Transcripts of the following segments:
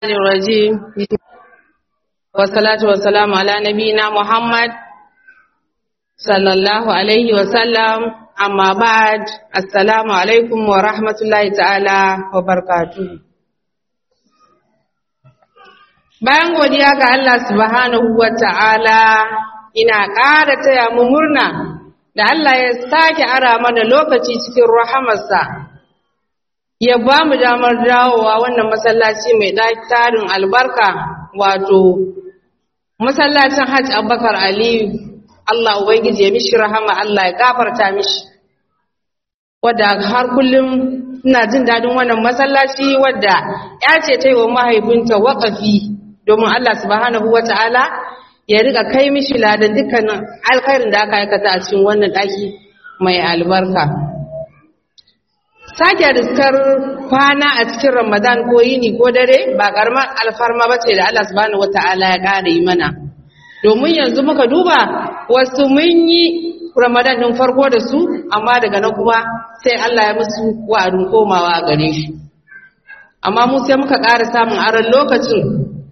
الرجيم والصلاة والسلام على نبينا محمد صلى الله عليه وسلم أما بعد السلام عليكم ورحمة الله تعالى وبركاته Bayan godiya ga Allah subhanahu wa ta'ala ina ƙara taya mu murna da Allah ya sake ara mana lokaci cikin rahamarsa ya ba mu damar dawowa wannan masallaci mai tarin albarka wato masallacin hajj abubakar aliyu allah ubangiji ya mishi rahama allah ya gafarta mishi wadda har kullum ina jin daɗin wannan masallaci wadda ya ce ta yi wa mahaifinta waƙafi domin allah subhanahu wa ta'ala ya riƙa kai mishi ladan dukkanin alkhairin da aka aikata a cikin wannan ɗaki mai albarka sake riskar kwana a cikin ramadan ko yini ko dare ba karamar alfarma ba ce da allah subhanahu wata'ala ya ƙara yi mana domin yanzu muka duba wasu mun yi ramadan ɗin farko da su amma daga na kuma sai allah ya musu wa'adin komawa a gare shi amma mu sai muka ƙara samun aron lokacin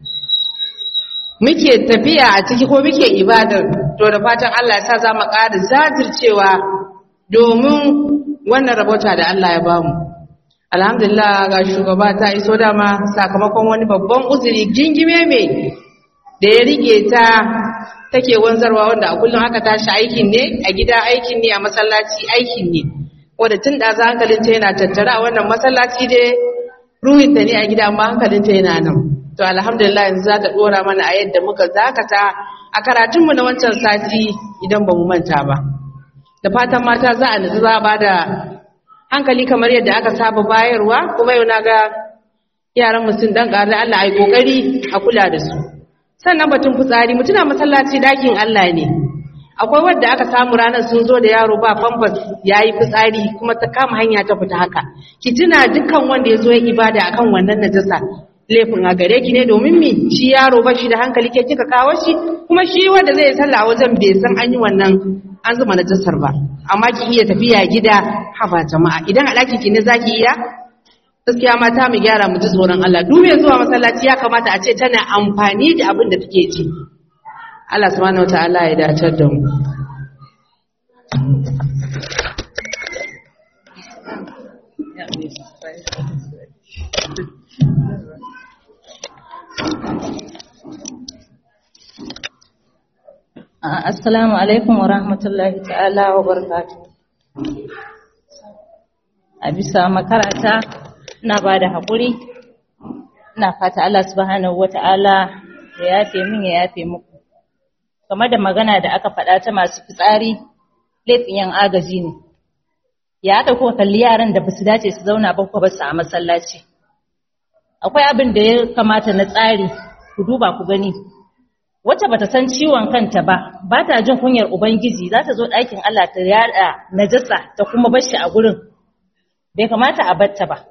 muke tafiya a ciki ko muke ibadar to da fatan allah ya sa za mu ƙara zajircewa domin wannan rabota da Allah ya bamu alhamdulillah ga shugaba ta iso dama sakamakon wani babban uzuri gingime mai da ya rike ta take wanzarwa wanda a kullum aka tashi aikin ne a gida aikin ne a masallaci aikin ne wanda tun da za hankalinta yana tattara a wannan masallaci dai ruhinta ne a gida amma hankalinta yana nan to alhamdulillah yanzu za ta dora mana a yadda muka zakata a karatunmu na wancan sati idan ba mu manta ba da fatan mata za a nutsu za a ba da hankali kamar yadda aka saba bayarwa kuma yau na ga yaran mutum dan ƙarar Allah ai kokari a kula da su sannan batun fitsari mutuna masallaci dakin Allah ne akwai wadda aka samu ranar sun zo da yaro ba famfas yayi fitsari kuma ta kama hanya ta fita haka ki tuna dukkan wanda ya zo ya ibada akan wannan najasa laifin a gare ki ne domin mi shi yaro ba shi da hankali ke kika kawo shi kuma shi wanda zai sallah wajen bai san an yi wannan an zuma najasar ba amma ki iya tafiya gida haba jama'a idan a ɗaki ki ne zaki iya gaskiya mata mu gyara mu ji tsoron Allah duk mai zuwa masallaci ya kamata a ce tana amfani da abin da take ci Allah subhanahu wataala ya dacar da mu Assalamu alaikum wa rahmatullahi ta'ala wa barakatuh. A bisa makarata ina ba da haƙuri, ina fata Allah subhanahu wa ta'ala ya yafe min ya yafe muku. Game da magana da aka faɗa ta masu fitsari, laifin yan agaji ne. Ya aka kuka kalli yaran da ba su dace su zauna ba ba su a masallaci. Akwai abin da ya kamata na tsari, ku duba ku gani. wacce bata san ciwon kanta ba ba ta jin kunyar ubangiji za ta zo ɗakin Allah ta yada najasa ta kuma bar shi a gurin bai kamata a batta ba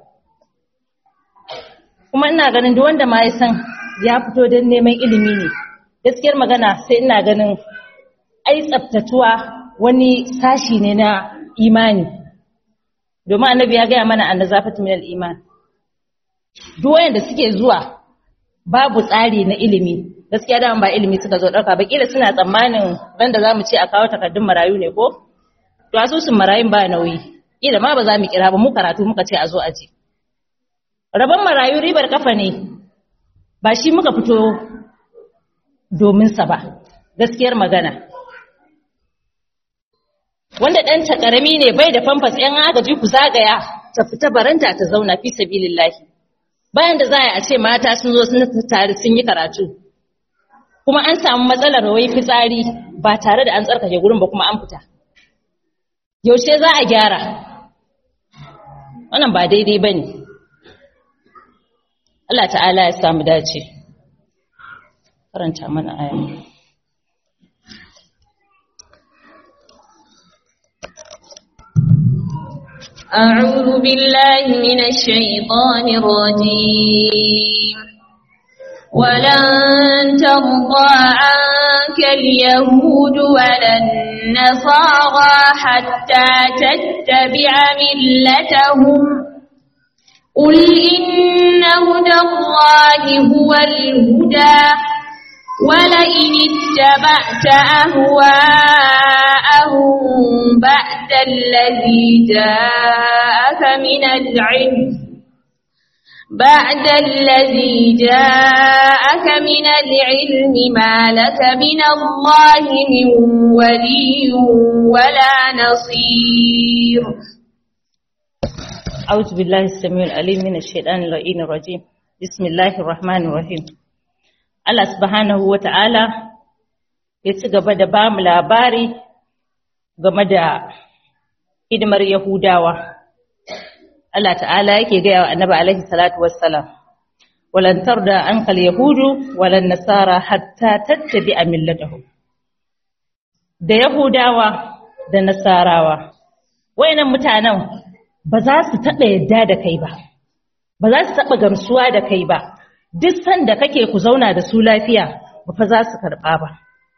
kuma ina ganin duk wanda ma ya san ya fito don neman ilimi ne gaskiyar magana sai ina ganin ai tsaftatuwa wani sashi ne na imani domin annabi ya gaya mana annazafatu minal iman duk wanda suke zuwa babu tsari na ilimi gaskiya da ba ilimi suka zo ɗauka ba kila suna tsammanin ran da zamu ce a kawo takardun marayu ne ko to asusun marayun ba nauyi kila ma ba za mu kira ba mu karatu muka ce a zo aje rabon marayu ribar kafa ne ba shi muka fito domin sa ba gaskiyar magana wanda ɗan ta ƙarami ne bai da famfas ‘yan agaji ku zagaya ta fita baranta ta zauna fi sabilillahi bayan da za a ce mata sun zo sun tare sun yi karatu kuma an samu matsalar wai fitsari ba tare da an tsarkake gurin ba kuma an fita yaushe za a gyara wannan ba daidai ba ne Allah ta'ala ya samu dace karanta mana aya أعوذ بالله من الشيطان الرجيم ولن ترضى عنك اليهود ولا النصارى حتى تتبع ملتهم قل إن هدى الله هو الهدى ولئن اتبعت أهواءهم بعد الذي جاءك من العلم بعد الذي جاءك من العلم ما لك من الله من ولي ولا نصير أعوذ بالله السميع العليم من الشيطان اللعين الرجيم بسم الله الرحمن الرحيم Allah subhanahu wa ta'ala ya ci gaba da ba mu labari game da hidimar Yahudawa. Allah ta'ala yake gaya wa annabi alaihi salatu wassalam, walantar da an kal Yahudu walan nasara hatta tattabi a millatahu. Da Yahudawa da Nasarawa, wayannan mutanen ba za su taɓa yadda da kai ba, ba za su taɓa gamsuwa da kai ba. duk sanda kake ku zauna da su lafiya ba fa za su karɓa ba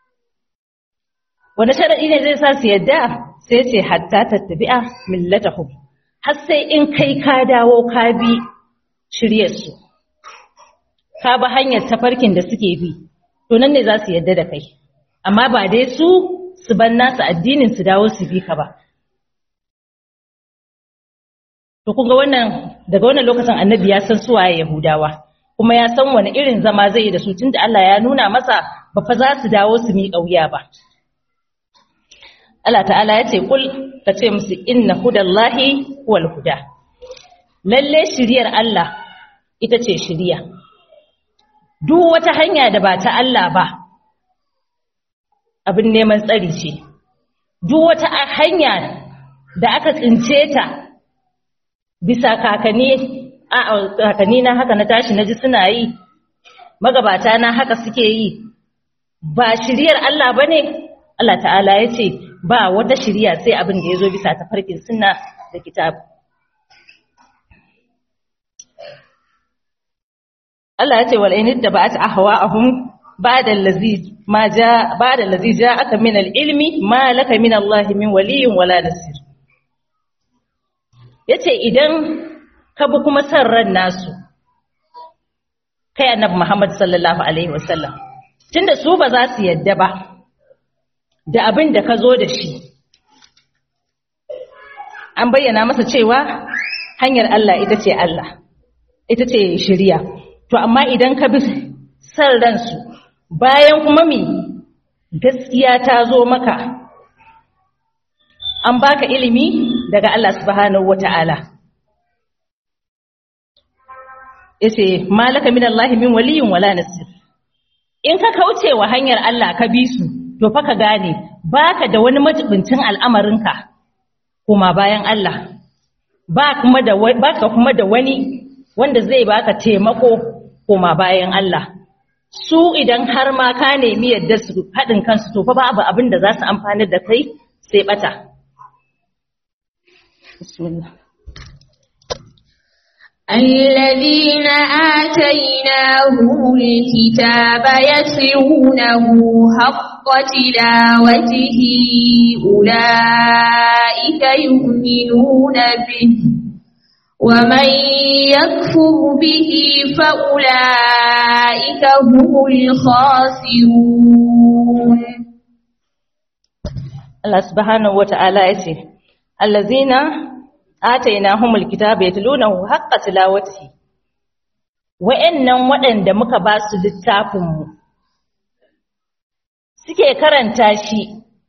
wani sharaɗi ne zai sa su yadda sai ce hatta tattabi'a millatahum har sai in kai ka dawo ka bi shiryarsu ka bi hanyar tafarkin da suke bi to nan ne za su yadda da kai amma ba dai su su ban nasu addinin su dawo su bi ka ba to kun ga wannan daga wannan lokacin annabi ya san suwaye yahudawa kuma ya san wani irin zama zai yi da su tunda Allah ya nuna masa ba fa za su dawo su miƙa wuya ba. Allah ta'ala ya ce kul ka ce musu inna hudallahi wal huda. Lalle shiriyar Allah ita ce shiriya. Duk wata hanya da ba ta Allah ba abin neman tsari ce. Duk wata hanya da aka tsince ta bisa kakanni kakanni na haka na tashi na ji suna yi magabata na haka suke yi ba shiriyar Allah ba ne Allah ta'ala ya ce ba wata shiriya sai abin da ya zo bisa ta farkin suna da kitab Allah ya ce wal'ainid da ba ta ahawa ahun ba da lazi ja aka min al'ilmi ma laka min Allah min waliyin wala nasir ya ce idan ka bi kuma san ran nasu kai annabi Muhammad sallallahu alaihi wasallam tunda su ba za su yadda ba da abin da ka zo da shi an bayyana masa cewa hanyar Allah ita ce Allah ita ce shiriya to amma idan ka bi san ransu bayan kuma mi gaskiya ta zo maka an baka ilimi daga Allah subhanahu wata'ala yace malaka min Allah min waliyin wala nasir in ka kauce wa hanyar Allah ka bi su to fa ka gane baka da wani majibincin al'amarinka kuma bayan Allah ba kuma da baka kuma da wani wanda zai baka taimako kuma bayan Allah su idan har ma ka nemi yadda su haɗin kansu to fa babu abin da za su amfani da kai sai bata bismillah الذين آتيناهم الكتاب يتلونه حق تلاوته أولئك يؤمنون به ومن يكفر به فأولئك هم الخاسرون الله سبحانه وتعالى يقول الذين atainahumul kitaba yatlunahu haqqa tilawatihi wa'annan waɗanda muka ba su littafin mu suke karanta shi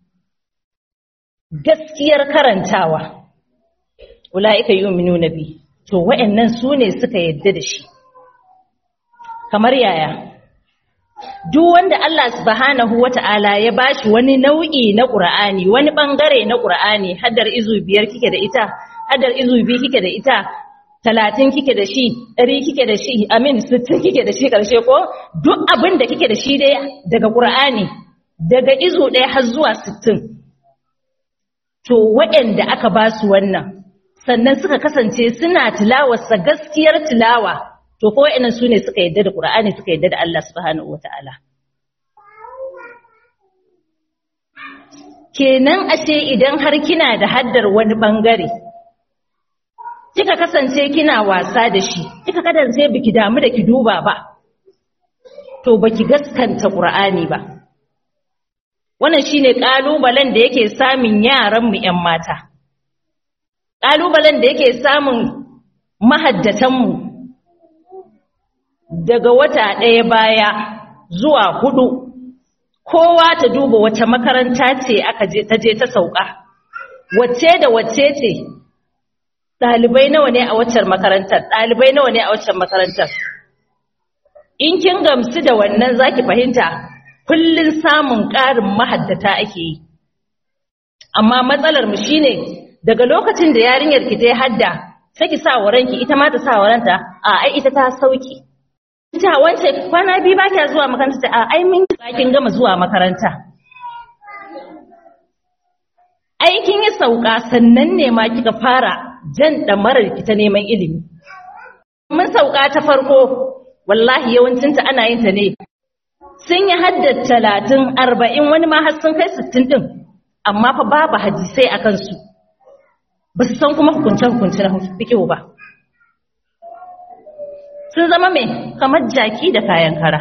gaskiyar karantawa ulaika yu'minuna bi to wa'annan su ne suka yadda da shi kamar yaya duk wanda Allah subhanahu wata'ala ya bashi wani nau'i na Qur'ani wani bangare na Qur'ani haddar izu biyar kike da ita hadar izu biyu kike da ita talatin kike da shi ɗari kike da shi amin sittin kike da shi ƙarshe ko duk abin da kike da shi dai daga ƙur'ani daga izu ɗaya har zuwa sittin to waɗanda aka ba su wannan sannan suka kasance suna tilawarsa gaskiyar tilawa to ko waɗannan su ne suka yadda da ƙur'ani suka yadda da Allah subhanahu wata'ala kenan ashe idan har kina da haddar wani bangare kika kasance kina wasa da shi kika kasance biki damu da ki duba ba to baki gaskanta Qur'ani ba wannan shine kalubalen da yake samun yaran mu ƴan mata kalubalen da yake samun mahaddatan mu daga wata ɗaya baya zuwa hudu kowa ta duba wata makaranta ce aka je ta je ta sauka wacce da wacce ce ɗalibai nawa ne a waccan makarantar ɗalibai nawa ne a waccan makarantar in kin gamsu da wannan zaki fahimta kullun samun ƙarin mahaddata ake yi amma matsalar mu shine daga lokacin da yarinyar ki ta hadda sai ki sa waranki ita ma ta sa waranta a ai ita ta sauki ita wance kwana biyu ba kya zuwa makaranta a ai mun kin gama zuwa makaranta aikin yi sauka sannan ne ma kika fara jan ɗamarar ki ta neman ilimi. Mun sauka ta farko, wallahi yawancinta ana yin ta ne. Sun yi haddar talatin, arba'in wani ma har sun kai sittin ɗin, amma fa babu hadisai a kansu. Ba su san kuma hukunce-hukunce na fikihu ba. Sun zama mai kamar jaki da kayan kara.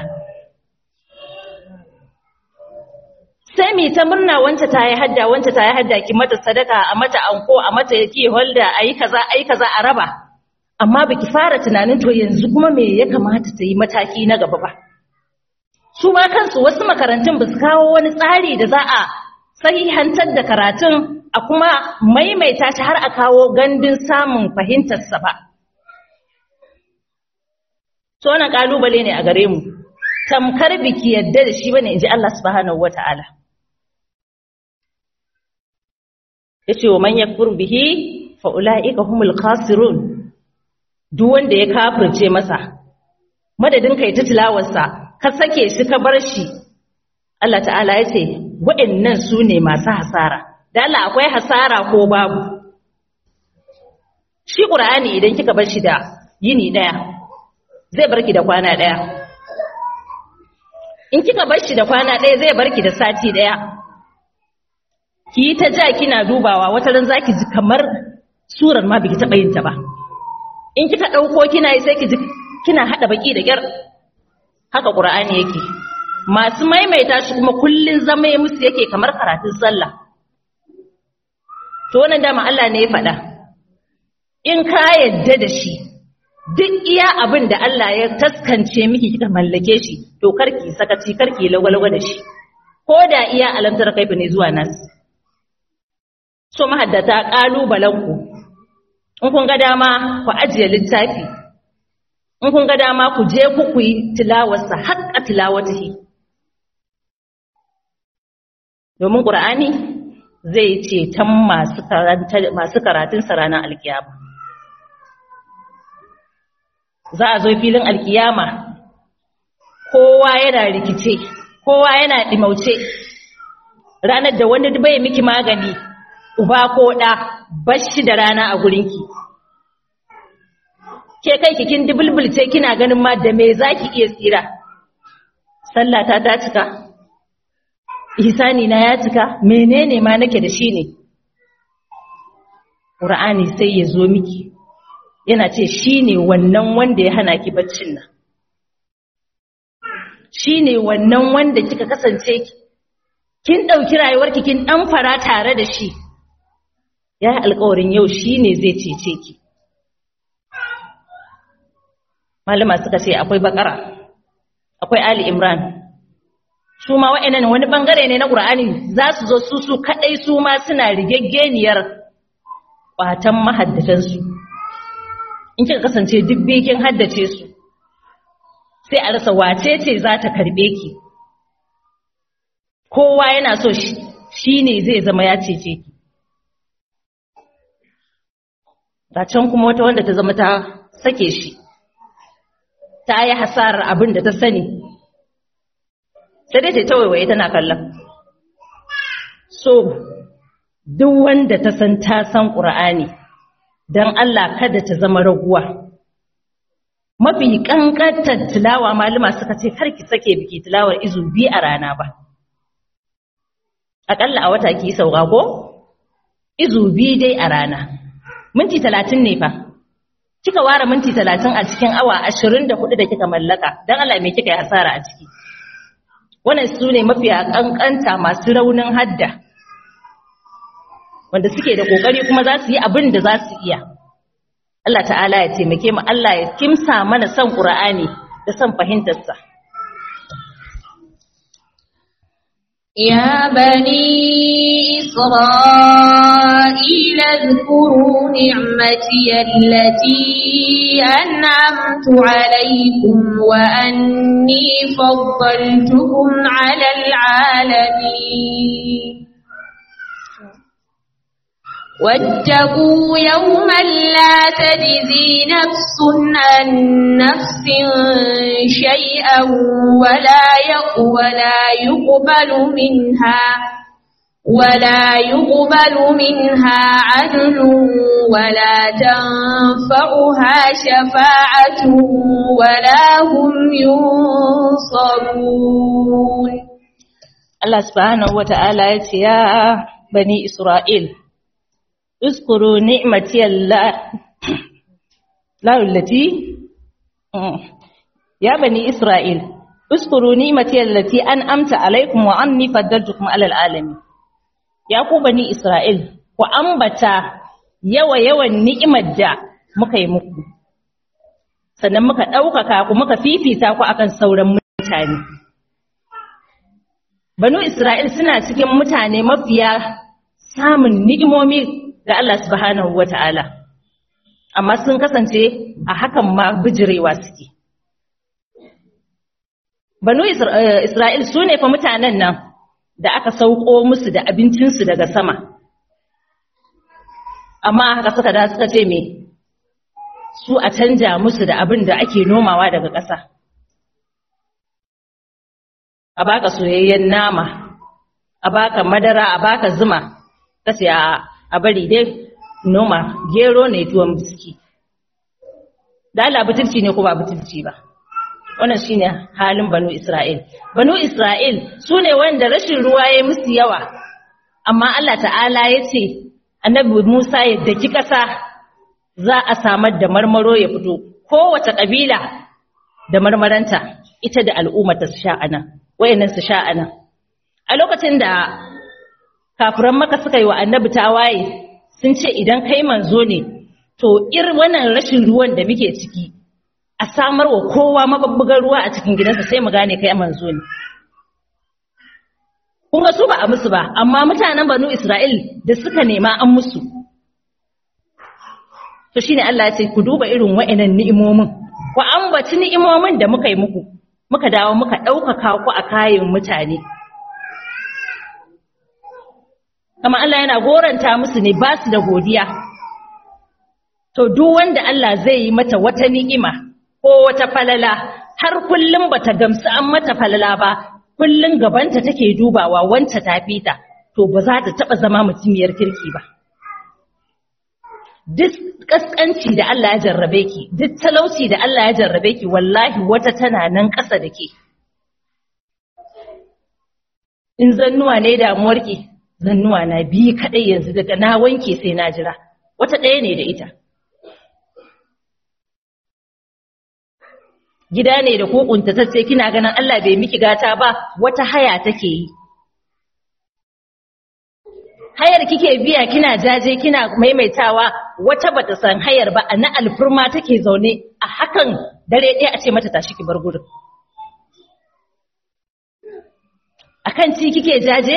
sai mi ta murna wance ta yi hadda wance ta yi hadda ki mata sadaka a mata anko a mata yake holda a yi kaza a yi kaza a raba amma baki fara tunanin to yanzu kuma me ya kamata ta yi mataki na gaba ba su ma kansu wasu makarantun ba su kawo wani tsari da za a sahihantar da karatun a kuma maimaita shi har a kawo gandun samun fahimtarsa ba to wannan kalubale ne a gare mu tamkar biki yadda da shi bane inji Allah subhanahu wataala yace wa man yakfur bihi fa ulaika humul khasirun duk wanda ya kafirce masa madadin kai ta tilawarsa ka sake shi ka bar shi Allah ta'ala yace wa'annan su ne masu hasara da Allah akwai hasara ko babu shi qur'ani idan kika bar shi da yini daya zai barki da kwana daya in kika bar shi da kwana daya zai barki da sati daya ki yi ta ja kina dubawa wata ran zaki ji kamar surar ma biki taɓa yin ta ba in kika ɗauko kina yi sai ki ji kina haɗa baki da ƙyar haka ƙur'ani yake masu maimaita shi kuma kullun zama ya musu yake kamar karatun sallah to wannan dama Allah ne ya faɗa in ka yadda da shi duk iya abin da Allah ya taskance miki kika mallake shi to karki sakaci karki lagwalgwa da shi ko da iya alamtar kaifa ne zuwa nasu so mahaddata ƙalubalenku in kun ga dama ku ajiye littafi in kun ga dama ku je ku ku yi tilawarsa haƙƙa tilawatihi domin ƙur'ani zai ce tan masu karatunsa ranar alkiyama za a zo filin alkiyama kowa yana rikice kowa yana ɗimauce ranar da wani bai miki magani uba ko ɗa bashi da rana a gurinki ke kai kikin dubulbulce kina ganin ma da me zaki iya tsira sallata ta cika ihsani na ya cika menene ma nake da shi ne qur'ani sai ya zo miki yana ce shine wannan wanda ya hana ki baccin nan shine wannan wanda kika kasance kin dauki rayuwarki kin dan fara tare da shi ya yi alkawarin yau shi ne zai cece ki. Malama suka ce akwai bakara, akwai Ali Imran. Su ma wa'yanan wani ɓangare ne na ƙur'ani za su zo su su kaɗai su ma suna rigeggeniyar ƙwatan mahaddatansu. In kika kasance duk bikin haddace su, sai a rasa wace ce za ta karɓe ki. Kowa yana so shi ne zai zama ya cece ki. ga can kuma wata wanda ta zama ta sake shi ta yi hasarar abin da ta sani sai dai ta waiwaye tana kallon so duk wanda ta san ta san ƙur'ani don Allah kada ta zama raguwa mafi ƙanƙantar tilawa malama suka ce karki sake biki tilawar izu biyu a rana ba aƙalla a wata ki sauka ko izu biyu dai a rana minti talatin ne fa kika ware minti talatin a cikin awa ashirin da hudu da kika mallaka don Allah me kika yi hasara a ciki wannan su ne mafiya kankanta masu raunin hadda wanda suke da kokari kuma za su yi abin da za su iya Allah ta'ala ya taimake mu Allah ya kimsa mana son Qur'ani da son fahimtarsa يا بني إسرائيل اذكروا نعمتي التي أنعمت عليكم وأني فضلتكم على العالمين واتقوا يوما لا تجزي نفس عن نفس شيئا ولا ولا يقبل منها ولا يقبل منها عدل ولا تنفعها شفاعة ولا هم ينصرون Allah subhanahu wata'ala ya ce ya bani Isra'il اذكروا نعمتي الله لا التي يا بني إسرائيل اذكروا نعمتي التي أنعمت عليكم وأني فضلتكم على العالمين يا ku bani Isra'il ku ambata yawa yawan ni'imar da muka yi muku sannan muka ɗaukaka ku muka fifita ku akan sauran mutane Banu Isra'il suna cikin mutane mafiya samun ni'imomi ga Allah subhanahu wa ta'ala, amma sun kasance a hakan ma bijirewa suke. Banu Isra'il su ne fa mutanen nan da aka sauko musu da abincinsu daga sama, amma haka suka da suka ce me su a canja musu da abin da ake nomawa daga ƙasa. A baka soyayyen nama, a baka madara, a baka zuma, kasi a a bari dai noma gero ne tuwon biski da Allah butulci ne ko ba butulci ba wannan shine halin banu Isra'il banu Isra'il su ne wanda rashin ruwa ya musu yawa amma Allah ta'ala ya ce annabi Musa ya daki ƙasa za a samar da marmaro ya fito kowace ƙabila da marmaranta ita da al'ummata su sha anan wayannan su sha anan a lokacin da kafiran maka suka yi wa annabi tawaye sun ce idan kai manzo ne to ir wannan rashin ruwan da muke ciki a samar wa kowa mababbugar ruwa a cikin gidansa sai mu gane kai manzo ne kun ga su ba a musu ba amma mutanen banu Isra'il da suka nema an musu to shine Allah ya ce ku duba irin wa'annan ni'imomin ku ambaci ni'imomin da muka yi muku muka dawo muka ɗaukaka ku a kayan mutane kama Allah yana goranta musu ne ba su da godiya to duk wanda Allah zai yi mata wata ni'ima ko wata falala har kullum bata gamsu an mata falala ba kullum gabanta take dubawa wanta ta fita to ba za ta taba zama mutumiyar kirki ba duk kaskanci da Allah ya jarrabe ki duk talauci da Allah ya jarrabe ki wallahi wata tana nan ƙasa da ke in zannuwa ne damuwarki zannuwa na biyu kaɗai yanzu daga na wanke sai na jira wata ɗaya ne da ita gida ne da kokunta ta ce kina ganin Allah bai miki gata ba wata haya take yi hayar kike biya kina jaje kina maimaitawa wata bata san hayar ba a na alfurma take zaune a hakan dare ɗaya a ce mata tashi ki bar gurin akan ci kike jaje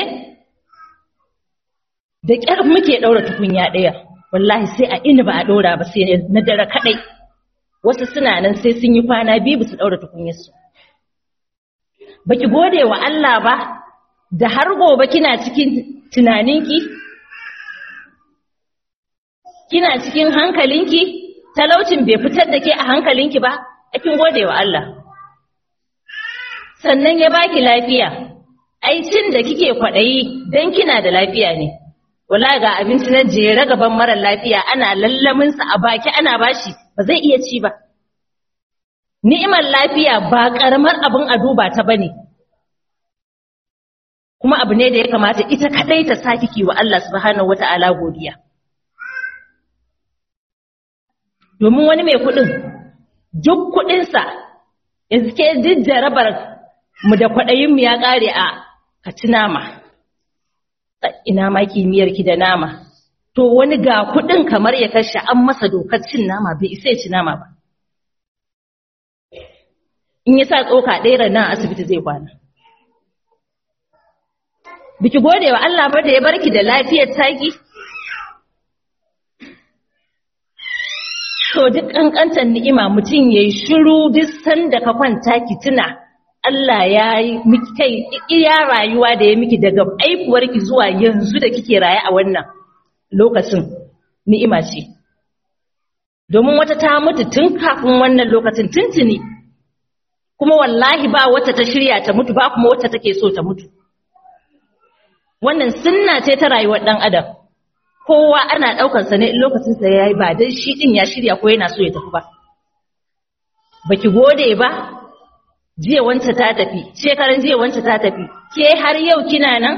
da ƙyar muke ɗaura tukunya ɗaya wallahi sai a ina ba a ɗaura ba sai na dare kaɗai wasu suna nan sai sun yi kwana biyu ba su ɗaura tukunyarsu baki gode wa Allah ba da har gobe kina cikin tunaninki kina cikin hankalinki talaucin bai fitar da ke a hankalinki ba kin gode wa Allah sannan ya baki lafiya ai cin da kike kwaɗayi don kina da lafiya ne wala ga abinci na jere gaban mara lafiya ana lallamin sa a baki ana bashi ba zai iya ci ba ni'imar lafiya ba karamar abin a duba ta bane kuma abu ne da ya kamata ita kadai ta saki ki wa Allah subhanahu wata'ala godiya domin wani mai kuɗin duk kuɗinsa yanzu ke duk jarabar mu da kwaɗayinmu ya ƙare a ka ci nama ina ma kimiyyar ki da nama to wani ga kuɗin kamar ya kashe an masa dokar cin nama bai isa ya ci nama ba in ya sa tsoka ɗaya nan asibiti zai kwana biki gode wa Allah ba da ya barki da lafiyar taki to duk kankantar ni'ima mutum yayi shiru duk sanda ka kwanta ki tuna Allah ya yi miki kai iya rayuwa da ya miki daga aifuwarki zuwa yanzu da kike raye a wannan lokacin ni'ima ce domin wata ta mutu tun kafin wannan lokacin tuntuni kuma wallahi ba wata ta shirya ta mutu ba kuma wata take so ta mutu wannan sunna ce ta rayuwar dan adam kowa ana daukar sa ne in lokacin sa yayi ba dan shi din ya shirya ko yana so ya tafi ba baki gode ba jiya wanta ta tafi shekaran jiya wanta ta tafi ke har yau kina nan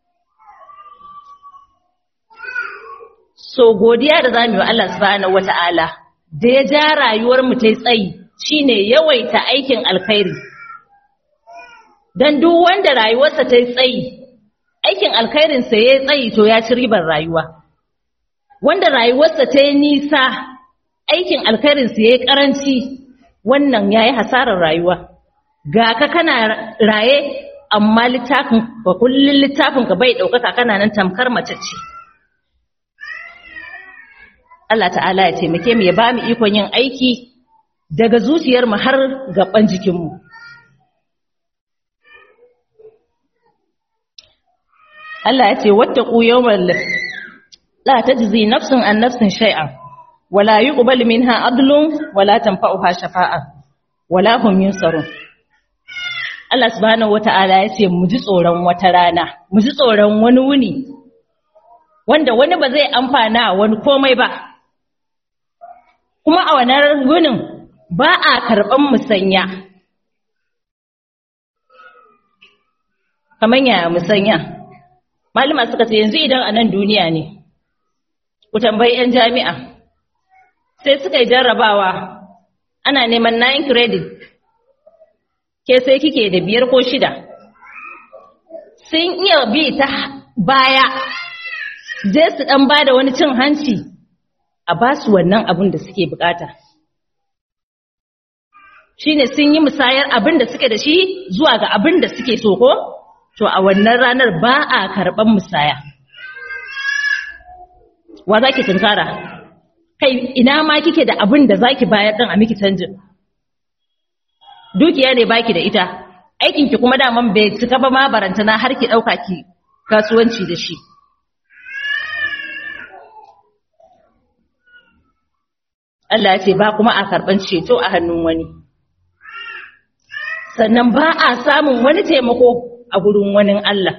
so godiya da zamu yi wa Allah subhanahu wata'ala da ya ja rayuwar mu tai tsayi shine yawaita aikin alkhairi dan duk wanda rayuwarsa tai tsayi aikin alkhairin sa yayi tsayi to ya ci ribar rayuwa wanda rayuwarsa ta yi nisa aikin alkhairin sa yayi karanci wannan yayi hasarar rayuwa ga ka kana raye amma littafin ba kullun littafin ka bai daukaka kana nan tamkar mace ce Allah ta'ala ya taimake mu ya ba mu ikon yin aiki daga zuciyar mu har gaban jikin mu Allah ya ce wattaqu yawmal la tajzi nafsun an nafsin shay'an wala yuqbal minha adlun wala tanfa'uha shafa'a wala hum yunsarun Allah subhanahu wata'ala ya ce mu ji tsoron wata rana mu ji tsoron wani wuni wanda wani ba zai amfana wani komai ba kuma a wannan wunin ba a karɓan musanya kamar yaya musanya malama suka ce yanzu idan a nan duniya ne ku tambayi 'yan jami'a sai suka yi jarrabawa ana neman 9 credit ke sai kike da biyar ko shida sun iya bi ta baya je su dan ba da wani cin hanci a ba su wannan abin da suke bukata shine sun yi musayar abin da suke da shi zuwa ga abin da suke so ko to a wannan ranar ba a karban musaya wa zaki tunkara kai ina ma kike da abin da zaki bayar din a miki canjin dukiya ne baki da ita aikin ki kuma daman bai cika ba ma barantana har ki dauka ki kasuwanci da shi Allah ya ce ba kuma a karban ceto a hannun wani sannan ba a samun wani taimako a gurin wani Allah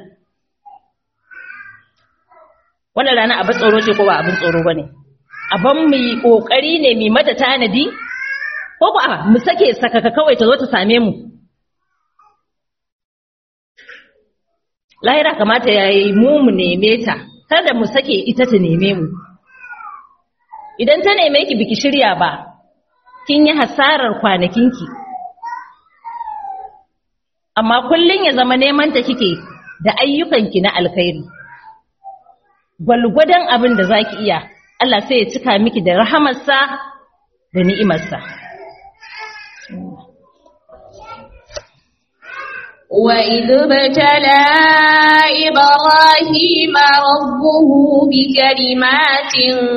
wannan rana abin tsoro ce ko ba abin tsoro bane abin mu yi kokari ne mu mata tanadi ko ba mu sake sakaka kawai ta zo ta same mu lahira kamata yayi mu mu neme ta kada mu sake ita ta neme mu idan ta neme ki biki shirya ba kin yi hasarar kwanakinki amma kullun ya zama neman ta kike da ayyukanki na alkhairi gwalgwadon abin da zaki iya Allah sai ya cika miki da rahamarsa da ni'imarsa وإذ ابتلى إبراهيم ربه بكلمات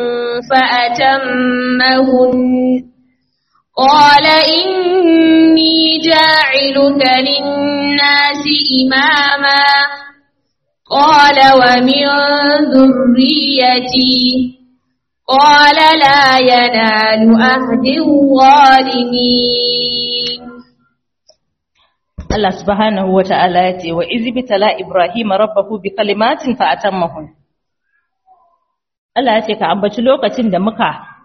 فأتمهن قال إني جاعلك للناس إماما قال ومن ذريتي قال لا ينال أهد الظالمين Allah subhanahu wa ta'ala ya ce, Wa izi bitala Ibrahim rabbahu bi kalimatin fa'atan mahun. Allah ya ce, Ka ambaci lokacin da muka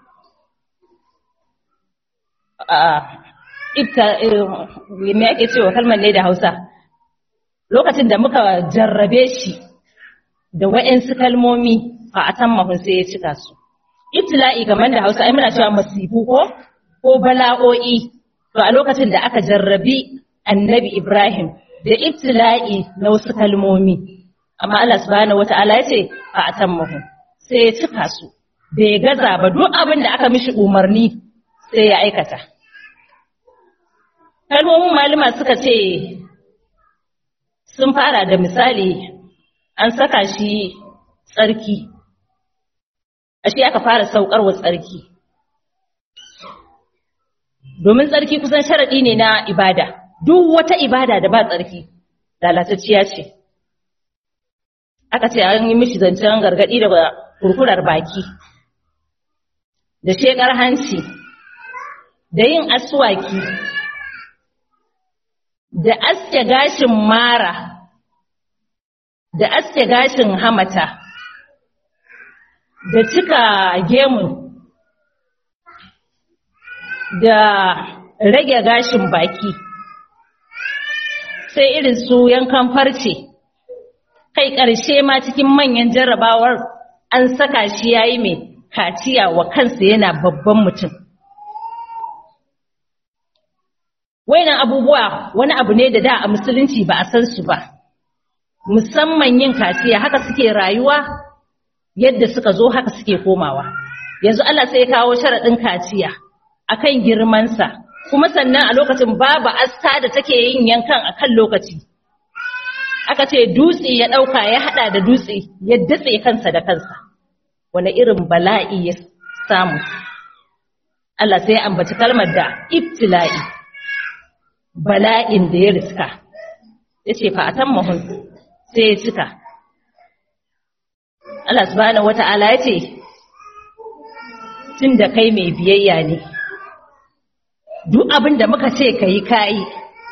me ake cewa kalmar ne da Hausa, lokacin da muka jarrabe shi da wa'yansu kalmomi fa'atan mahun sai ya cika su. ibtila'i kamar da Hausa ai muna cewa masifu ko ko bala'o'i to a lokacin da aka jarrabi annabi Ibrahim da ibtila'i na wasu kalmomi amma Allah subhanahu wata'ala ya ce a atammahu sai ya cika su bai gaza ba duk abin da aka mishi umarni sai ya aikata kalmomin malama suka ce sun fara da misali an saka shi tsarki ashe aka fara saukarwa tsarki domin tsarki kusan sharaɗi ne na ibada duk wata ibada da ba tsarki lalatacciya ce aka ce an yi mishi zancen gargaɗi daga kurkurar baki da shekar hanci da yin aswaki da aske gashin mara da aske gashin hamata da cika gemu da rage gashin baki sai irin su yankan farce kai ƙarshe ma cikin manyan jarrabawar an saka shi yayi mai kaciya wa kansa yana babban mutum Wainan abubuwa wani abu ne da da a musulunci ba a san su ba, musamman yin kaciya haka suke rayuwa yadda suka zo haka suke komawa. Yanzu Allah sai ya kawo sharaɗin kaciya a kan girmansa, kuma sannan a lokacin babu aska da take yin yankan a kan lokaci. Aka ce dutse ya ɗauka ya haɗa da dutse ya datse kansa da kansa, wani irin bala'i ya samu. Allah sai ya ambaci kalmar da ibtila'i. bala'in da ya riska ya ce fa'atan mahun sai ya cika Allah subhanahu wata'ala ya ce tun da kai mai biyayya ne duk abin da muka ce ka yi kayi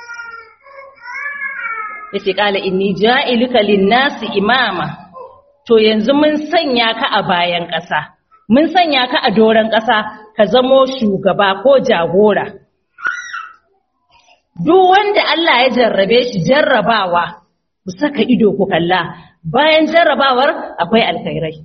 ya ce ƙala inni ja'iluka linnasi imama to yanzu mun sanya ka a bayan ƙasa mun sanya ka a doron ƙasa ka zamo shugaba ko jagora duk wanda Allah ya jarrabe shi jarrabawa ku saka ido ku kalla bayan jarrabawar akwai alkhairai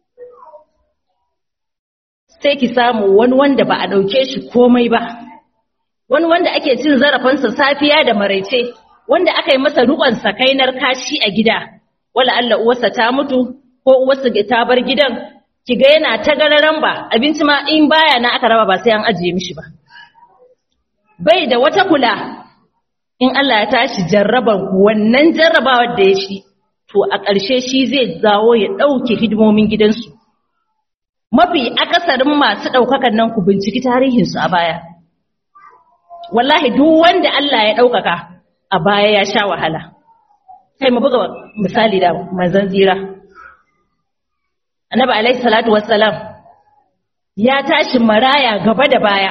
sai ki samu wani wanda ba a ɗauke shi komai ba wani wanda ake cin zarafinsa safiya da maraice wanda aka yi masa rukon sakainar kashi a gida wala Allah uwarsa ta mutu ko uwarsa ta bar gidan ki ga yana ta gararan ba abinci ma in baya na aka raba ba sai an ajiye mishi ba bai da wata kula in Allah ya tashi jarrabar wannan jarrabawar da ya shi to a ƙarshe shi zai zawo ya ɗauke hidimomin gidansu mafi akasarin masu ɗaukakan nan ku binciki tarihinsu a baya wallahi duk wanda Allah ya ɗaukaka a baya ya sha wahala kai mu buga misali da manzon zira annabi alaihi salatu wassalam ya tashi maraya gaba da baya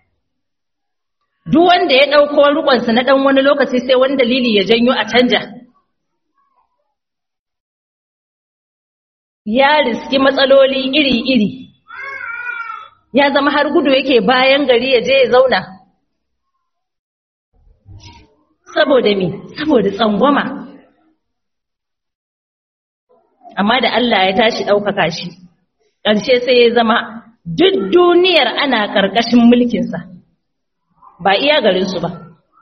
duk wanda ya ɗauko rikonsa na ɗan wani lokaci sai wani dalili ya janyo a canja ya riski matsaloli iri-iri ya zama har gudu yake bayan gari ya je ya zauna saboda me saboda tsangwama amma da Allah ya tashi ɗaukaka shi ƙarshe sai ya zama duk duniyar ana ƙarƙashin mulkinsa ba iya garinsu ba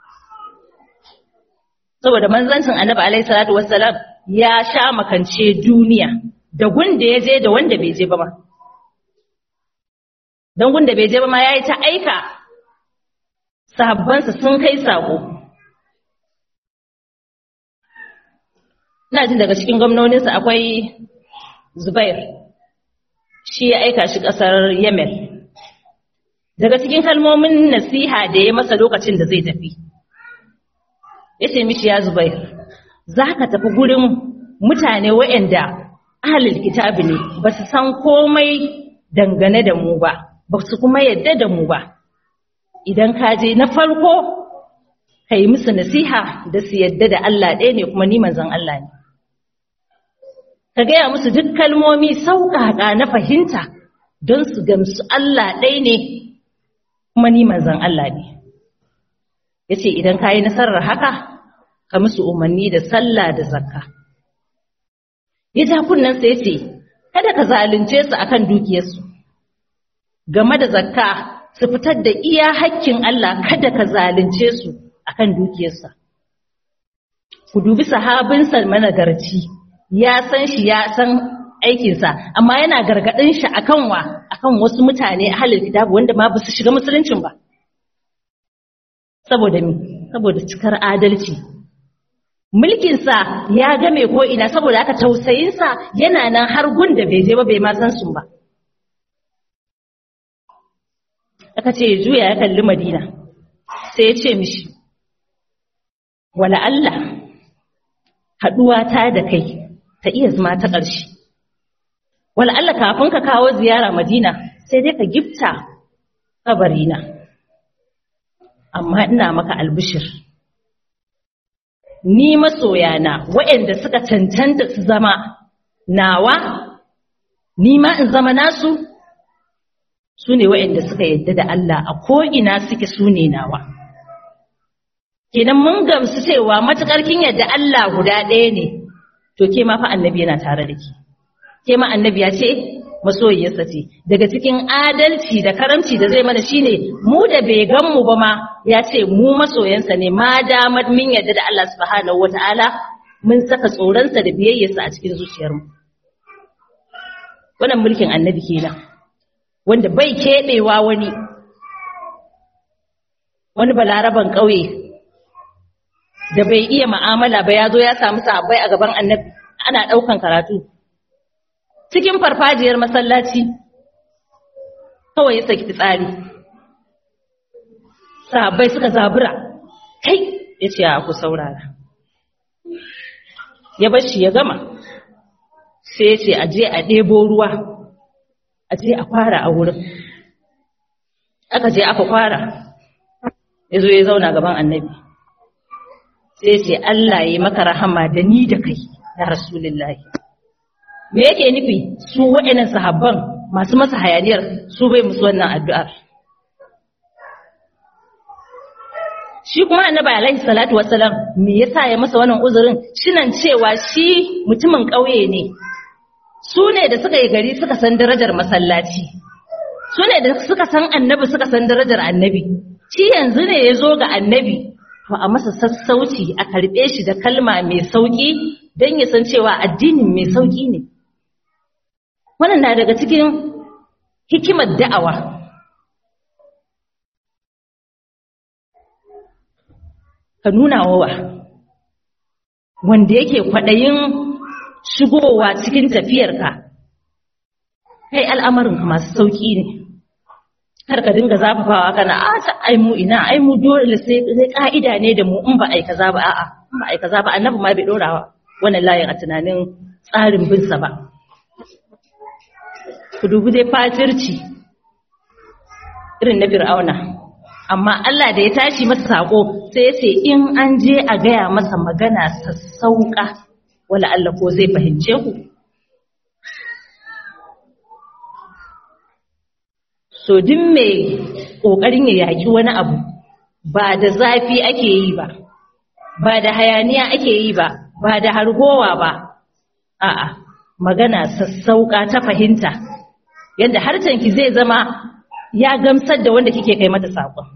saboda manzancin annabi alaihi salatu wassalam ya sha makance duniya da gunda ya je da wanda bai je ba ma don gunda bai je ba ma yayi ta aika sahabbansa sun kai sako ina jin daga cikin gwamnoninsa akwai Zubair shi ya aika shi ƙasar Yemen daga cikin kalmomin nasiha da ya masa lokacin da zai tafi ya ce mishi ya zubair za ka tafi gurin mutane waɗanda ahalil kitabi ne ba su san komai dangane da mu ba ba su kuma yadda da mu ba idan ka je na farko ka yi musu nasiha da su yadda da Allah ɗaya ne kuma ni manzon Allah ne ka gaya musu duk kalmomi sauƙaƙa na fahimta don su gamsu Allah ɗaya ne kuma ni manzon Allah ne ya ce idan ka yi nasarar haka ka musu umarni da sallah da zakka ya ja kunnensa ya ce kada ka zalunce su akan dukiyarsu game da zakka su fitar da iya hakkin Allah kada ka zalunce su akan dukiyarsa ku dubi sahabinsa managarci ya san shi ya san aikinsa amma yana gargaɗin shi akan wa akan wasu mutane a halin kitabu wanda ma ba su shiga musuluncin ba saboda mi saboda cikar adalci mulkinsa ya game ko ina saboda haka tausayinsa yana nan har gun da bai je ba bai ma san su ba aka ce juya ya kalli madina sai ya ce mishi wala Allah haɗuwa ta da kai ta iya zama ta ƙarshe wala Allah kafin ka kawo ziyara madina sai dai ka gifta kabarina amma ina maka albishir ni masoyana waɗanda suka cancanta su zama nawa ni ma in zama nasu su ne waɗanda suka yadda da Allah a ko'ina suke su ne nawa kenan mun gamsu cewa matuƙar kin yadda Allah guda ɗaya ne to ke ma fa annabi yana tare da ki ke ma annabi ya ce masoyiyarsa ce daga cikin adalci da karamci da zai mana shine mu da bai gan mu ba ma ya ce mu masoyansa ne ma damar min yadda da Allah subhanahu wataala mun saka tsoronsa da biyayyarsa a cikin zuciyarmu wannan mulkin annabi kenan wanda bai keɓewa wani wani balaraban ƙauye da bai iya ma'amala ba ya zo ya samu sahabbai a gaban annabi ana ɗaukan karatu cikin farfajiyar masallaci kawai ya saki fitsari sahabbai suka zabura kai ya ce ku saurara ya bar shi ya gama sai ya ce a je a ɗebo ruwa a je a fara a wurin aka je aka fara ya zo ya zauna gaban annabi sai ce Allah ya yi maka rahama da ni da kai ya rasulullahi me yake nufi su waɗannan sahabban masu masa hayaniyar su bai musu wannan addu'ar shi kuma annabi alaihi salatu wassalam me yasa ya masa wannan uzurin shinan cewa shi mutumin ƙauye ne su ne da suka yi gari suka san darajar masallaci su ne da suka san annabi suka san darajar annabi shi yanzu ne ya zo ga annabi to a masa sassauci a karɓe shi da kalma mai sauƙi don ya san cewa addinin mai sauƙi ne wannan na daga cikin hikimar da'awa ka nuna wa wanda yake kwaɗayin shigowa cikin tafiyarka kai al'amarinka masu sauƙi ne kar ka dinga zafafawa kana a ta ai mu ina ai mu dole sai sai ka'ida ne da mu in ba ai kaza ba a'a in ba ai kaza ba annabi ma bai dorawa wannan layin a tunanin tsarin bin sa ba ku dubi dai fatirci irin na fir'auna amma Allah da ya tashi masa sako sai ya ce in an je a gaya masa magana sassauka wala Allah ko zai fahimce ku so duk mai ƙoƙarin ya yaƙi wani abu ba da zafi ake yi ba ba da hayaniya ake yi ba ba da hargowa ba a'a magana sassauƙa ta fahimta yadda harcenki zai zama ya gamsar da wanda kike kai mata saƙon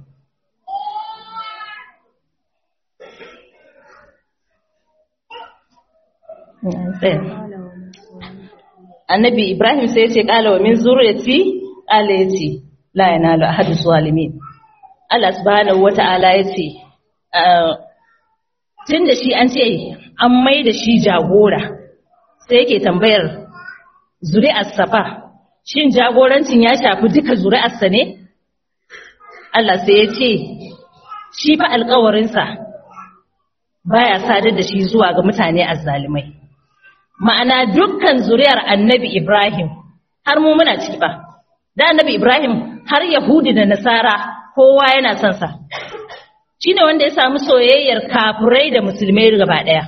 annabi ibrahim sai ya ce ƙala wa min zuriyati Allah ya ce, La yana ahadu zalimin. Allah subhanahu wata'ala ya ce, Tun da shi an ce an mai da shi jagora, sai yake tambayar zuri'arsa fa, shin jagorancin ya shafi duka zuri'arsa ne? Allah sai ya ce, Shi fa alkawarinsa baya sadar da shi zuwa ga mutane azzalimai. Ma'ana dukkan zuri'ar annabi Ibrahim, har mu muna ciki ba. da annabi Ibrahim har Yahudi da Nasara kowa yana son sa shine wanda ya samu soyayyar kafirai da musulmai gaba daya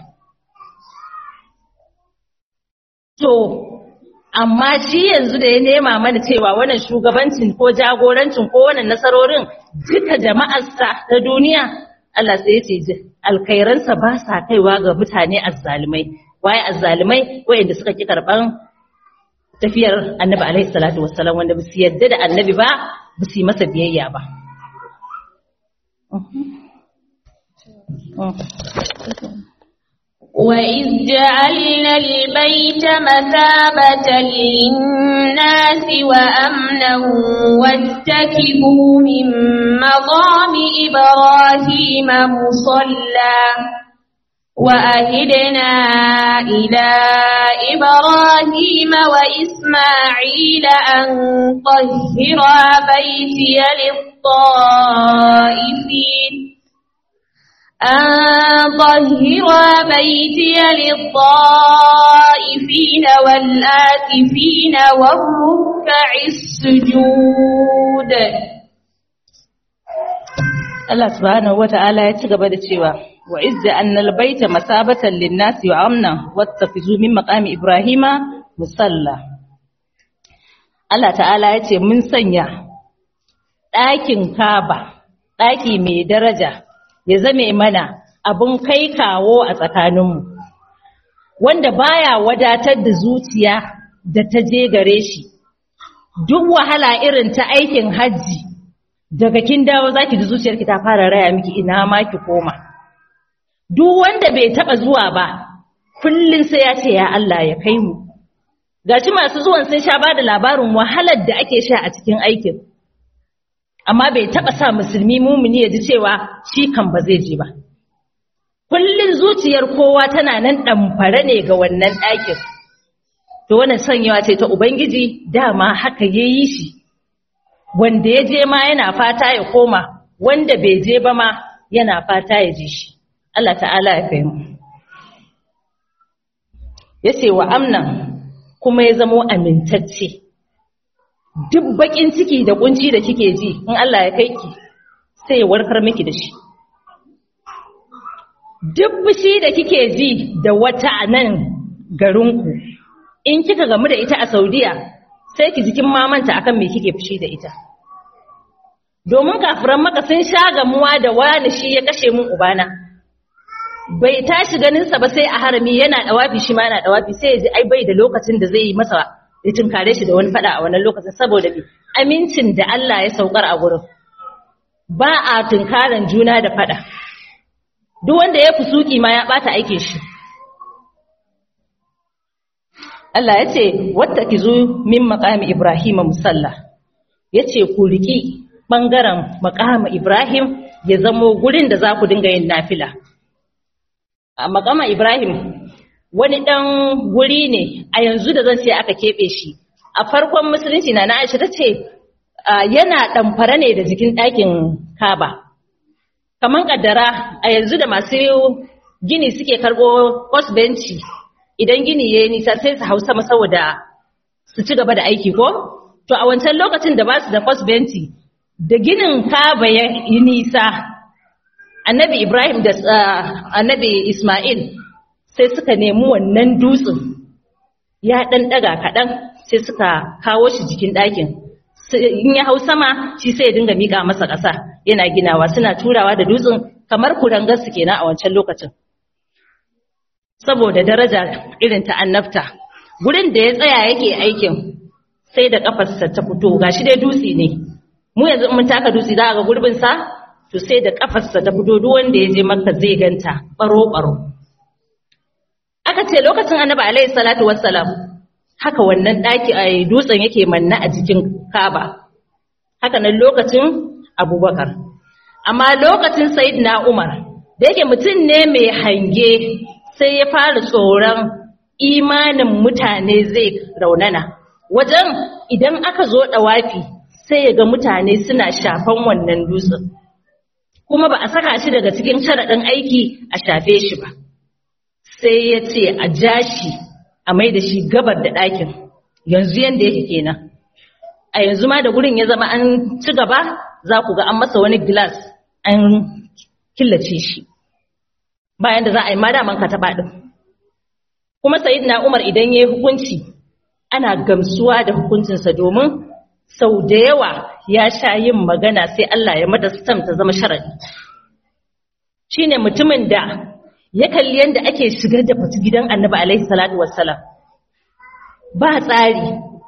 to amma shi yanzu da ya nema mana cewa wannan shugabancin ko jagorancin ko wannan nasarorin duka jama'arsa ta duniya Allah sai ya ce alkhairansa ba sa kaiwa ga mutane azzalumai waye azzalumai wayanda suka ki karban tafiyar annabi alaihi salatu wassalam wanda ba su yadda da annabi ba ba su yi masa biyayya ba وإذ جعلنا البيت مثابة للناس وأمنا واتكبوا من مقام إبراهيم مصلى وأهدنا إلى إبراهيم وإسماعيل أن طهرا بيتي للطائفين أن طهرا بيتي للطائفين والآكفين والركع السجود Allah subhanahu wata'ala ya ci gaba da cewa wa izza annal baita masabatan lin-nasi wa amna wattafizu min maqami ibrahima musalla Allah ta'ala ya ce mun sanya ɗakin Kaaba ɗaki mai daraja ya zame mana abun kai kawo a tsakaninmu wanda baya wadatar da zuciya da ta je gare shi duk wahala irin ta aikin hajji daga kin dawo zaki ji zuciyarki ta fara raya miki ina ma ki koma duk wanda bai taba zuwa ba kullun sai ya ce ya Allah ya kai mu gashi masu zuwan sun sha bada labarin wahalar da ake sha a cikin aikin amma bai taba sa musulmi mumuni ya ji cewa shi kan ba zai je ba kullun zuciyar kowa tana nan ɗamfare ne ga wannan ɗakin to wannan sanyawa ce ta ubangiji dama haka yayi shi wanda ya je ma yana fata ya koma wanda bai je ba ma yana fata ya ji shi Allah ta'ala ya kai mu yace wa amnan kuma ya zamo amintacce duk bakin ciki da kunci da kike ji in Allah ya kai ki sai ya warkar miki da shi duk fushi da kike ji da wata a nan garinku in kika gamu da ita a Saudiya sai ki jikin mamanta akan me kike fushi da ita domin kafiran maka sun sha gamuwa da wani shi ya kashe mun ubana bai tashi ganin sa ba sai a harami yana dawafi shi ma yana dawafi sai ya ji ai bai da lokacin da zai yi masa ya tunkare shi da wani fada a wannan lokacin saboda bi amincin da Allah ya saukar a gurin ba a tunkaran juna da fada duk wanda ya fusuki ma ya bata aikin shi Allah ya ce wattakizu min maqami Ibrahim musalla yace ku riki bangaren maqami Ibrahim ya zamo gurin da za ku dinga yin nafila a maqama Ibrahim wani dan guri ne a yanzu da zan ce aka kebe shi a farkon musulunci na na Aisha tace yana damfara ne da jikin ɗakin Kaaba kaman kaddara a yanzu da masu gini suke karbo post benci idan gini ya yi nisa sai su hau sama saboda su ci gaba da aiki ko? To a wancan lokacin da ba su da benti da ginin kaba ya yi nisa, annabi Ibrahim da annabi Ismail sai suka nemi wannan dutsen ya ɗan ɗaga kaɗan sai suka kawo shi jikin ɗakin. In ya hau sama shi sai ya dinga miƙa masa ƙasa yana ginawa suna turawa da dutsen kamar kurangar su kenan a wancan lokacin. saboda daraja irin ta annabta gurin da ya tsaya yake aikin sai da kafarsa ta fito gashi dai dutse ne mu yanzu mun taka dutse za ga gurbin sa to sai da kafarsa ta fito duk wanda ya je makka zai ganta baro baro aka ce lokacin annabi alaihi salatu wassalam haka wannan daki a dutsen yake manna a jikin kaba haka nan lokacin abubakar amma lokacin sayyidina umar da yake mutum ne mai hange sai ya fara tsoron imanin mutane zai raunana wajen idan aka zo ɗawafi sai ya ga mutane suna shafan wannan dutsen kuma ba a saka shi daga cikin sharaɗin aiki a shafe shi ba sai ya ce a ja shi a mai da shi gabar da ɗakin yanzu yadda yake kenan a yanzu ma da gurin ya zama an ci gaba za ku ga an masa wani gilas an killace shi bayan da za a yi madaman ka taɓa ɗin. Kuma na Umar idan ya yi hukunci, ana gamsuwa da hukuncinsa domin sau da yawa ya sha yin magana sai Allah ya mata stam ta zama sharaɗi. Shi ne mutumin da ya kalli yadda ake shigar da fita gidan annabi alaihi salatu wassalam. Ba tsari,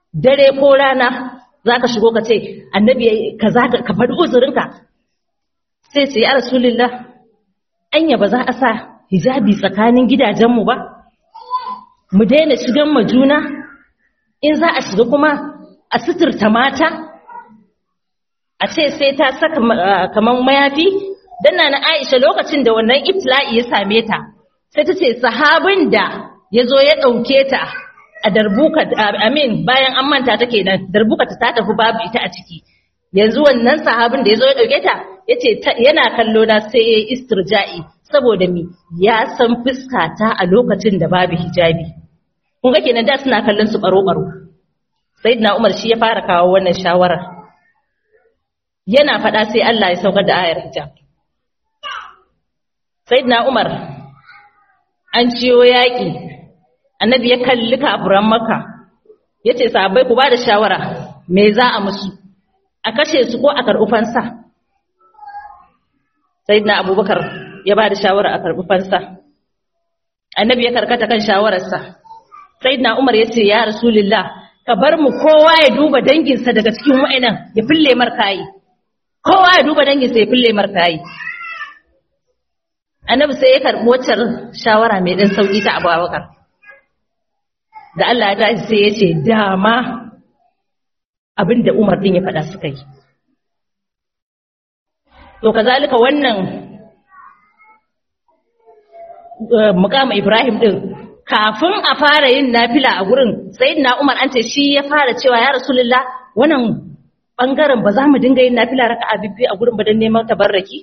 dare ko rana za ka shigo ka ce annabi ka za ka faɗi uzurinka sai sai ya rasulullah anya ba za a sa hijabi tsakanin gidajenmu ba mu daina shigan ma juna in za a shiga kuma a suturta mata a ce sai ta saka kaman mayafi dan na Aisha lokacin da wannan ibtila'i ya same ta sai ta ce sahabin da ya zo ya ɗauke ta a darbuka amin bayan an manta ta kenan darbuka ta ta tafi babu ita a ciki yanzu wannan sahabin da ya zo ya ɗauke ta ya ce yana kallo na sai ya yi istirja'i saboda mi ya san fuskata a lokacin da babu hijabi kun ga kenan da suna kallon su baro-baro sayyidina Umar shi ya fara kawo wannan shawarar yana faɗa sai Allah ya saukar da ayar hijab sayyidina Umar an ciyo yaƙi annabi ya kalli kafiran maka ya ce sahabbai ku ba da shawara me za a musu a kashe su ko a karɓi fansa sayyidina abubakar ya ba da shawara a karɓi fansa annabi ya karkata kan shawararsa sayyidina umar ya ce ya rasulullah ka bar mu kowa ya duba danginsa daga cikin wa'inan ya fille markayi kowa ya duba danginsa ya fille markayi annabi sai ya karɓi waccar shawara mai ɗan sauƙi ta abubakar da Allah ya tashi sai ya ce dama abin da Umar din ya faɗa suka yi. To, kazalika wannan mukama Ibrahim din kafin a fara yin nafila a gurin sai na Umar an ce shi ya fara cewa ya Rasulullah wannan bangaren ba za mu dinga yin nafila raka a bibbi a gurin ba don neman tabarraki?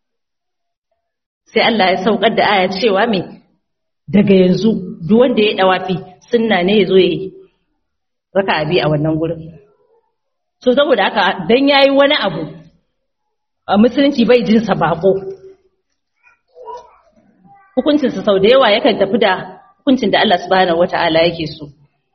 Sai Allah ya saukar da aya cewa me daga yanzu duk wanda ya dawafi sunna ne ya zo ya yi raka abi a wannan gurin so saboda haka dan yayi wani abu a musulunci bai jin sa bako hukuncin sa sau da yawa yakan tafi da hukuncin da Allah subhanahu wataala yake so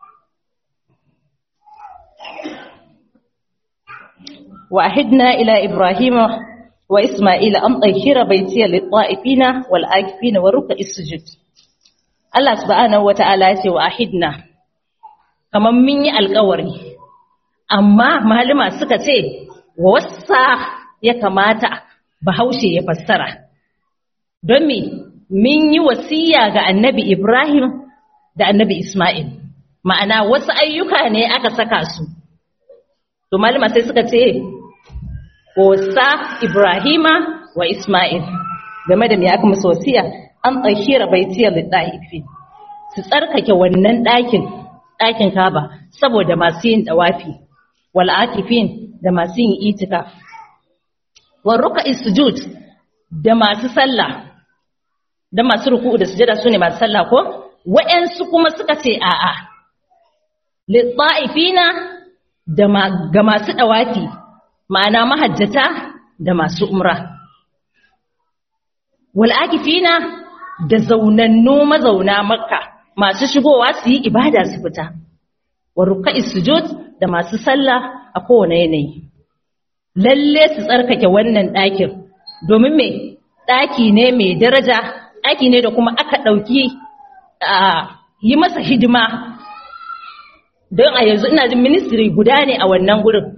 wa ahidna ila ibrahima wa isma'ila an tahira baytiya lit-ta'ifina wal-akifina wa ruk'is sujud Allah subhanahu wata'ala ya ce wa ahidna kamar mun yi alkawari amma malama suka ce wasa ya kamata bahaushe ya fassara don me mun yi wasiya ga annabi Ibrahim da annabi Ismail ma'ana wasu ayyuka ne aka saka su to malama sai suka ce wasa Ibrahima wa Ismail game da me aka musu wasiya an tsakira baitiyar littafi su tsarkake wannan ɗakin ɗakin kaba saboda masu yin ɗawafi wal akifin da masu yin itika wal ruka sujud da masu sallah da masu ruku'u da sujada su ne masu sallah ko wa'yansu kuma suka ce a'a littafina da ga masu ɗawafi ma'ana mahajjata da masu umra wal akifina da zaunannu mazauna makka masu shigowa su yi ibada su fita wa ruka'i sujud da masu sallah a kowane yanayi lalle su tsarkake wannan ɗakin domin me ɗaki ne mai daraja ɗaki ne da kuma aka ɗauki yi masa hidima don a yanzu ina jin ministry guda ne a wannan gurin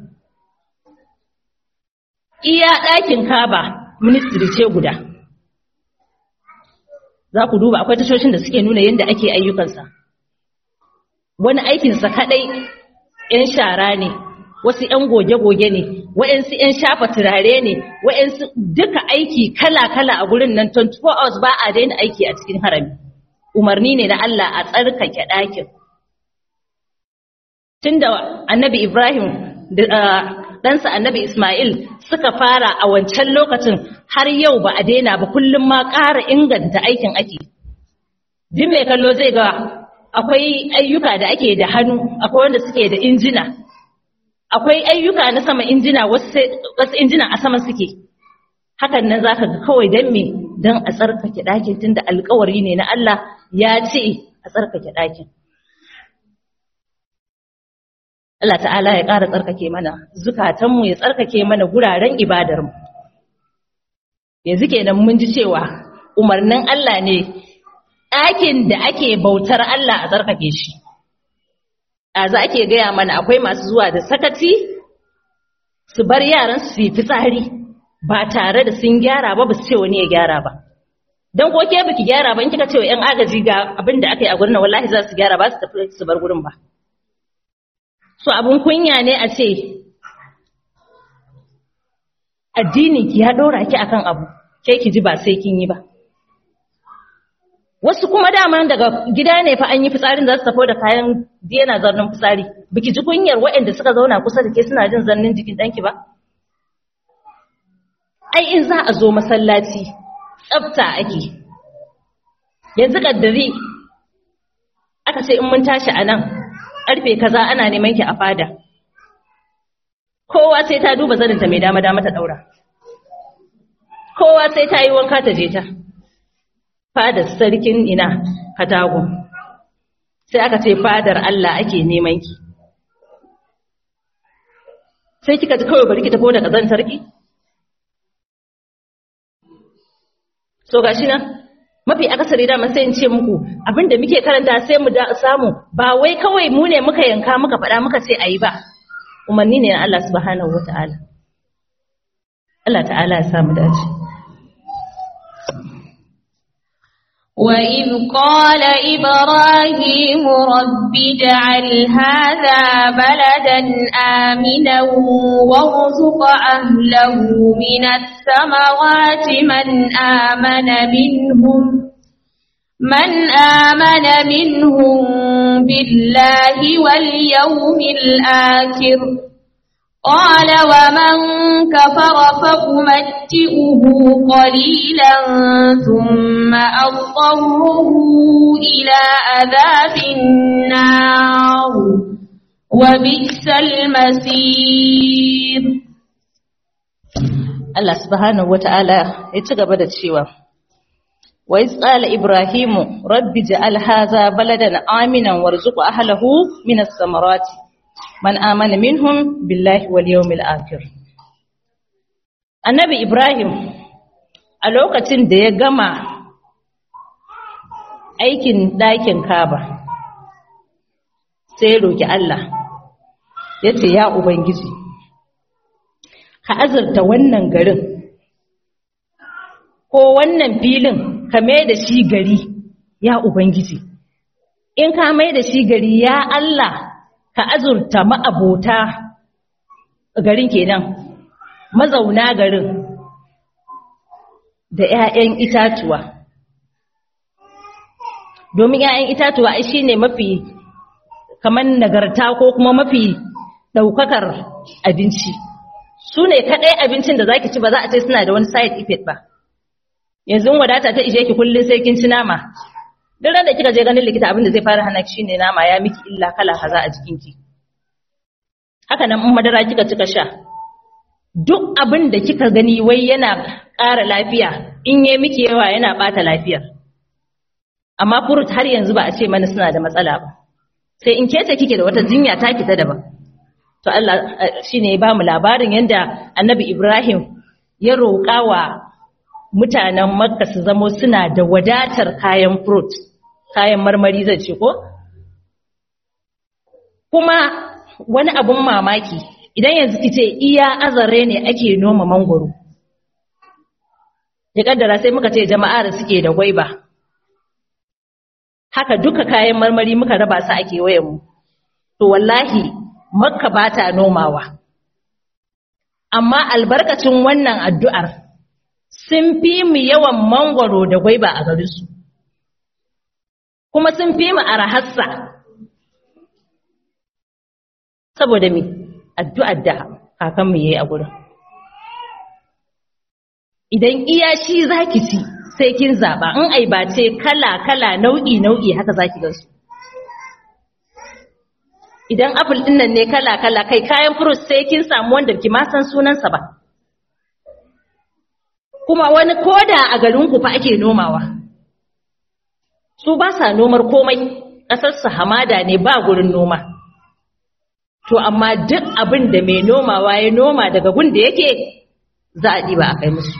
iya ɗakin kaba ministry ce guda za ku duba akwai tashoshin da suke nuna yadda ake ayyukansa wani aikinsa kadai 'yan shara ne wasu 'yan goge-goge ne wa'yansu 'yan shafa turare ne wa'yansu duka aiki kala-kala a gurin nan 24 hours ba a daina aiki a cikin harami umarni ne na Allah a tsarkake ɗakin tun da annabi ibrahim ɗansa annabi ismail suka fara a wancan lokacin har yau ba a daina ba kullum ma ƙara inganta aikin ake. Jin mai kallo zai ga akwai ayyuka da ake da hannu, akwai wanda suke da injina. Akwai ayyuka na sama injina wasu injina a sama suke. Hakan nan za ka ga kawai don me don a tsarkake ɗakin tun da alkawari ne na Allah ya ce a tsarkake ɗakin. Allah ta'ala ya ƙara tsarkake mana zukatanmu ya tsarkake mana guraren ibadarmu. yanzu kenan mun ji cewa umarnin Allah ne ɗakin da ake bautar Allah a tsarkake shi a za ake gaya mana akwai masu zuwa da sakaci su bar yaran su yi fitsari ba tare da sun gyara ba ba su ce wani ya gyara ba don ko ke biki gyara ba in kika ce wa yan agaji ga abin da aka yi a gurin wallahi za su gyara ba su tafi su bar gurin ba so abin kunya ne a ce addini ki ya dora ki akan abu ke ki ji ba sai kin yi ba wasu kuma dama daga gida ne fa an yi fitsarin za su tafi da kayan yana zarnin fitsari biki ji kunyar waɗanda suka zauna kusa da ke suna jin zannin jikin ɗanki ba ai in za a zo masallaci tsafta ake yanzu kaddari aka ce in mun tashi a nan ƙarfe kaza ana neman ki a fada kowa sai ta duba zaninta mai dama dama ta ɗaura kowa sai ta yi wanka ta je ta fadar sarkin ina katagun sai aka ce fadar Allah ake neman ki sai kika ji kawai bari ki tafi da kazan sarki so gashi nan mafi akasari da sai in ce muku abinda muke karanta sai mu da samu ba wai kawai mu ne muka yanka muka faɗa muka ce ayi ba umarni ne na Allah subhanahu wata'ala Allah ta'ala ya samu dace وإذ قال إبراهيم رب اجعل هذا بلدا آمنا وارزق أهله من الثمرات من آمن منهم من آمن منهم بالله واليوم الآخر قال ومن كفر فأمتئه قليلا ثم أضطره إلى عذاب النار وبئس المصير Allah subhanahu wata'ala ya ci gaba da cewa wa iz qala ibrahimu rabbi ja'al hadha baladan aminan warzuq ahlihi min as-samarati man amana minhum billahi wal yawmil akhir annabi ibrahim a lokacin da ya gama aikin ɗakin kaba sai ya roki Allah ya ce ya ubangiji ka azurta wannan garin ko wannan filin ka mai da shi gari ya ubangiji in ka mai da shi gari ya Allah ka azurta ma'abota garin kenan mazauna garin da 'ya'yan itatuwa domin 'ya'yan itatuwa ai shine mafi kamar nagarta ko kuma mafi daukakar abinci su ne kaɗai abincin da zaki ci ba za a ce suna da wani side effect ba yanzu wadata ta ishe ki kullum sai kin ci nama duk ran da kika je ganin likita abin da zai fara hana ki shine nama ya miki illa kala kaza a jikinki haka nan in madara kika cika sha duk abin da kika gani wai yana ƙara lafiya in yi miki yawa yana ɓata lafiyar amma furut har yanzu ba a ce mana suna da matsala ba sai in kece kike da wata jinya ta kita daban to Allah shine ya ba mu labarin yanda Annabi Ibrahim ya roƙa wa mutanen Makka su zamo suna da wadatar kayan fruit kayan marmari zai ce ko kuma wani abun mamaki idan yanzu kice iya azare ne ake noma mangoro ya kaddara sai muka ce jama'a da suke da gwaiba haka duka kayan marmari muka raba su a kewayenmu to wallahi makka ba ta nomawa amma albarkacin wannan addu'ar sun fi mu yawan mangwaro da gwaiba a garinsu kuma sun fi mu arahassa saboda mi addu'ar da kakanmu ya yi a gurin idan iya shi za ki ci sai kin zaɓa in ai ba ce kala-kala nau'i-nau'i haka za ki gansu idan apple ɗin nan ne kala-kala kai kayan fruit sai kin samu wanda ki ma san sunansa ba kuma wani koda a garinku fa ake nomawa su ba sa nomar komai ƙasarsu hamada ne ba gurin noma to amma duk abin da mai nomawa ya noma daga gun da yake za a ɗiba a kai musu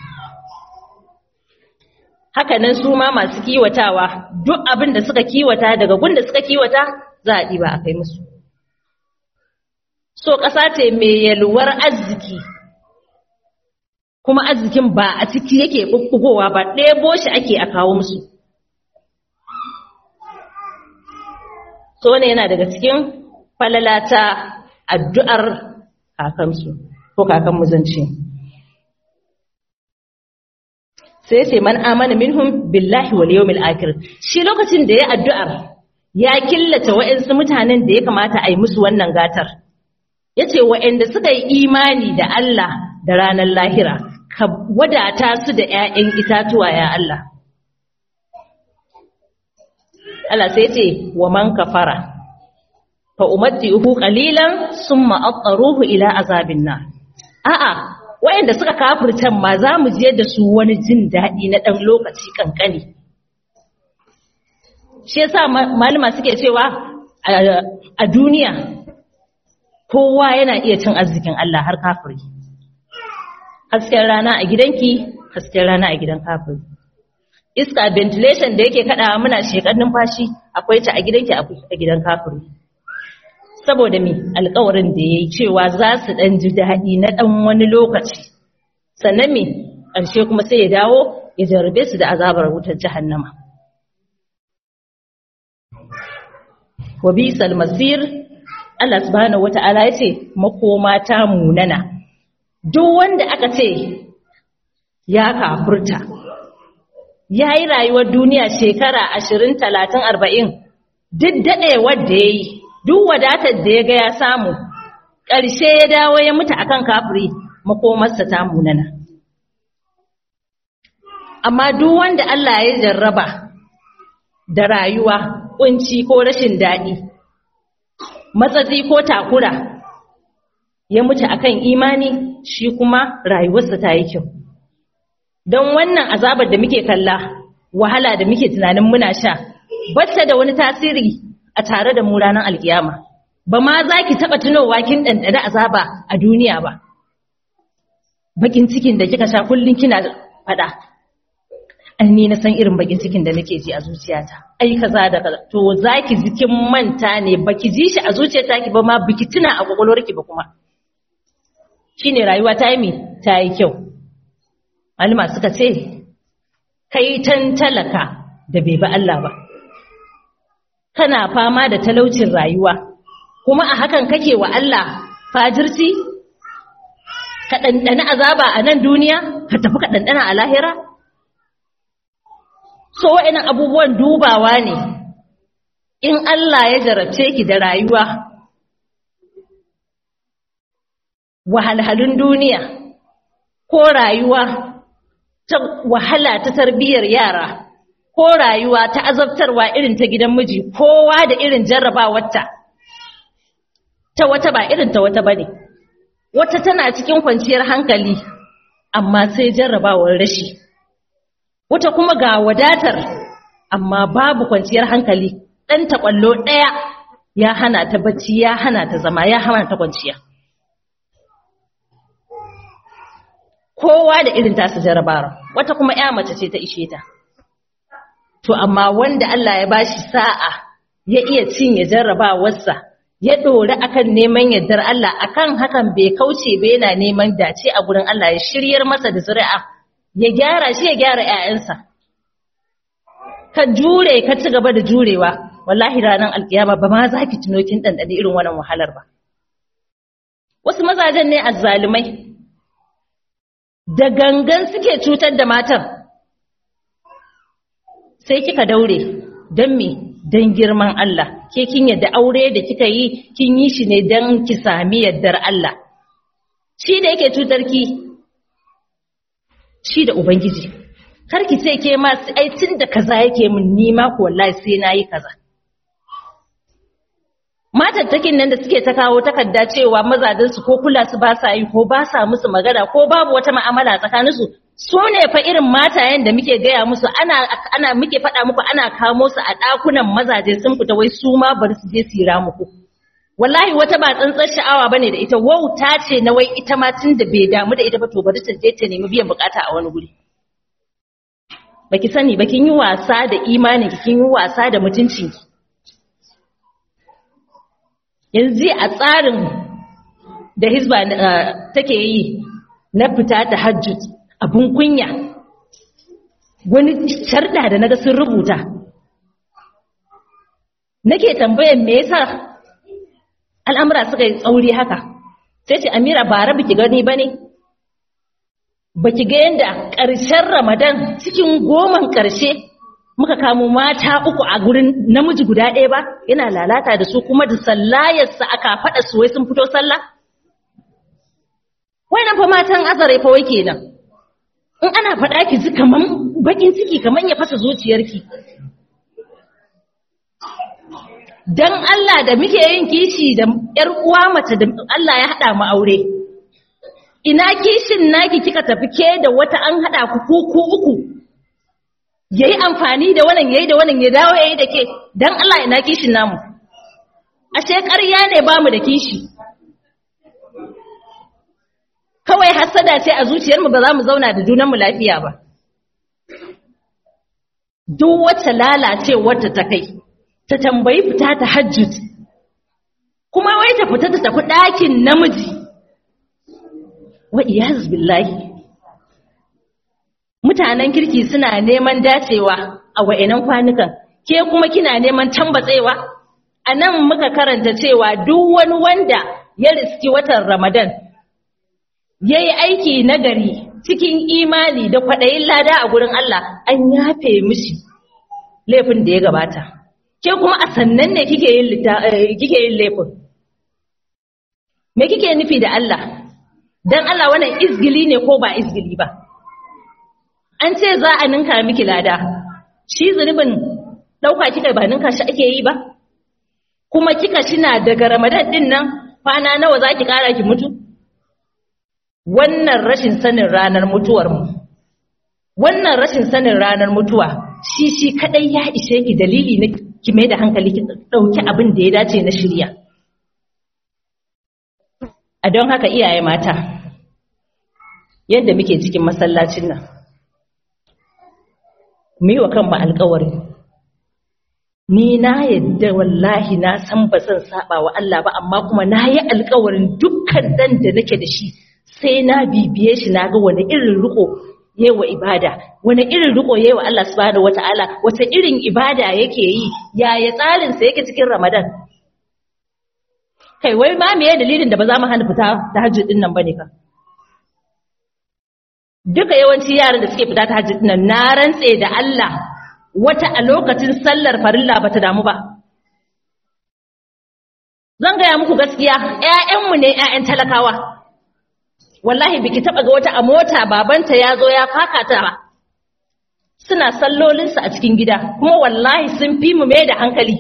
hakanan su ma masu kiwatawa duk abin da suka kiwata daga gun da suka kiwata za a ɗiba a kai musu so ƙasa ce mai yalwar arziki kuma arzikin ba a ciki yake ɓuɓɓugowa ba ɗebo shi ake a kawo musu so ne yana daga cikin falalata addu'ar kakansu ko kakan muzanci sai ce man amana minhum billahi wal yawmil akhir shi lokacin da ya addu'ar ya killace wa'ansu mutanen da ya kamata a yi musu wannan gatar yace wa'anda suka yi imani da Allah da ranar lahira ka wadata su da ƴaƴan itatuwa ya Allah Allah sai ce wa man kafara fa umatti'uhu qalilan summa attaruhu ila azabin nar a'a wayanda suka kafirtan ma za mu je da su wani jin daɗi na ɗan lokaci kankani shi yasa malama suke cewa a duniya kowa yana iya cin arzikin Allah har kafiri hasken rana a gidanki hasken rana a gidan kafiri iska ventilation da yake kada muna shekar numfashi akwai ta a gidanki a gidan kafiri saboda mi alkawarin da yayi cewa za su dan ji daɗi na dan wani lokaci sannan mi ƙarshe kuma sai ya dawo ya jarabe su da azabar wutar jahannama wa bisal masir Allah subhanahu wata'ala yace makoma ta munana duk wanda aka ce ya kafurta ya yi rayuwar duniya shekara ashirin talatin arba'in duk daɗewar da ya yi duk wadatar da ya ga ya samu ƙarshe ya dawo ya mutu akan kafiri makomarsa ta munana amma duk wanda Allah ya jarraba da rayuwa kunci ko rashin daɗi matsatsi ko takura ya mutu akan imani shi kuma rayuwarsa ta yi kyau don wannan azabar da muke kalla wahala da muke tunanin muna sha bata da wani tasiri a tare da mu ranar alkiyama ba ma za ki taɓa tunowa kin ɗanɗana azaba a duniya ba bakin cikin da kika sha kullum kina faɗa an ni na san irin bakin cikin da nake ji a zuciyata ai kaza da kaza to zaki ji kin manta ne baki ji shi a zuciyata ki ba ma biki tuna a kwakwalwarki ba kuma shine rayuwa ta yi mi ta yi kyau malama suka ce kai tan talaka da bai ba Allah ba kana fama da talaucin rayuwa kuma a hakan kake wa Allah fajirci ka ɗanɗana azaba a nan duniya ka tafi ka ɗanɗana a lahira so wa'annan abubuwan dubawa ne in Allah ya jarabce ki da rayuwa wahalhalun duniya ko rayuwa ta wahala ta tarbiyyar yara ko rayuwa ta azabtarwa irin ta gidan miji kowa da irin jarrabawarta ta wata ba irin ta wata bane wata tana cikin kwanciyar hankali amma sai jarrabawar rashi wata kuma ga wadatar amma babu kwanciyar hankali ɗan taƙwallo ɗaya ya hana ta bacci ya hana ta zama ya hana ta kwanciya kowa da irin tasu jarabara wata kuma ya mace ce ta ishe ta to amma wanda Allah ya bashi sa'a ya iya cinye jarrabawarsa ya dori akan neman yardar Allah akan hakan bai kauce ba yana neman dace a gurin Allah ya shiryar masa da zuri'a ya gyara shi ya gyara ƴaƴansa ka jure ka ci gaba da jurewa wallahi ranar alkiyama ba ma za ki tuno kin dandane irin wannan wahalar ba wasu mazajen ne azzalumai da gangan suke cutar da matan sai kika daure don me don girman Allah ke kin yadda aure da kika yi kin yi shi ne don ki sami yaddar Allah shi da yake cutar ki shi da ubangiji kar ki ce ke ma ai tun da kaza yake min ni ma ko wallahi sai nayi kaza matattakin nan da suke ta kawo takarda cewa mazajensu ko kula su ba sa yi ko ba sa musu magana ko babu wata ma'amala tsakaninsu su ne fa irin matayen da muke gaya musu ana ana muke faɗa muku ana kamo su a ɗakunan mazaje sun fita wai su ma bari su je su muku wallahi wata ba tsantsar sha'awa bane da ita wauta ce na wai ita ma tun da bai damu da ita ba to bari ta je ta nemi biyan bukata a wani guri baki sani ba kin yi wasa da imanin kin yi wasa da mutuncinki yanzu a tsarin da hizba take yi na fita ta hajjut abun kunya wani sharda da naga sun rubuta nake tambayan me yasa al'amura suka yi tsauri haka sai ce amira bara biki gani bane baki ga yanda ƙarshen ramadan cikin goman ƙarshe muka kamo mata uku a gurin namiji guda ɗaya ba yana lalata da su kuma da sallayarsa aka faɗa su wai sun fito sallah wai nan fa matan azare fa wai kenan in ana faɗa ki ji kaman bakin ciki kaman ya fasa zuciyarki dan Allah da muke yin kishi da ƴar uwa mace da Allah ya haɗa mu aure ina kishin naki kika tafi ke da wata an haɗa ku ku ku uku yayi amfani da wannan yayi da wannan ya dawo yayi da ke dan Allah ina kishin namu ashe ƙarya ne bamu da kishi kawai hasada ce a zuciyarmu ba za mu zauna da junanmu lafiya ba duk wacce lalacewar ta ta kai ta tambayi fita ta hajjut kuma wai ta fita ta tafi ɗakin namiji wa iyaz billahi mutanen kirki suna neman dacewa a wa'inan kwanukan ke kuma kina neman tambatsewa a nan muka karanta cewa duk wani wanda ya riski watan ramadan ya yi aiki nagari cikin imani da kwaɗayin lada a gurin Allah an yafe mishi laifin da ya gabata ke kuma a sannan ne kike yin laifin me kike nufi da Allah don Allah wannan izgili ne ko ba izgili ba an ce za a ninka miki lada shi zunubin ɗauka kika ba ninka shi ake yi ba kuma kika shina daga ramadan ɗin nan kwana nawa za ki ƙara ki mutu wannan rashin sanin ranar mutuwarmu wannan rashin sanin ranar mutuwa shi shi kadai ya ishe ki dalili na ki mai da hankali ki dauki abin da ya dace na shirya a don haka iyaye mata yadda muke cikin masallacin nan mu yi wa kanmu alkawari ni na yadda wallahi na san ba zan saba wa Allah ba amma kuma na yi alkawarin dukkan dan da nake da shi sai na bibiye shi na ga wani irin riko yayi wa ibada wani irin riko yayi wa Allah subhanahu wataala wata irin ibada yake yi yaya tsarin sa yake cikin Ramadan kai wai ma meye dalilin da ba za mu hana fita tahajjud din nan bane ka duka yawanci yaran da suke fita tahajjud din nan na rantse da Allah wata a lokacin sallar farilla bata damu ba zan gaya muku gaskiya ƴaƴanmu ne ƴaƴan talakawa wallahi biki taba ga wata a mota babanta ya zo ya faka ta ba suna sallolinsu a cikin gida kuma wallahi sun fi mu mai da hankali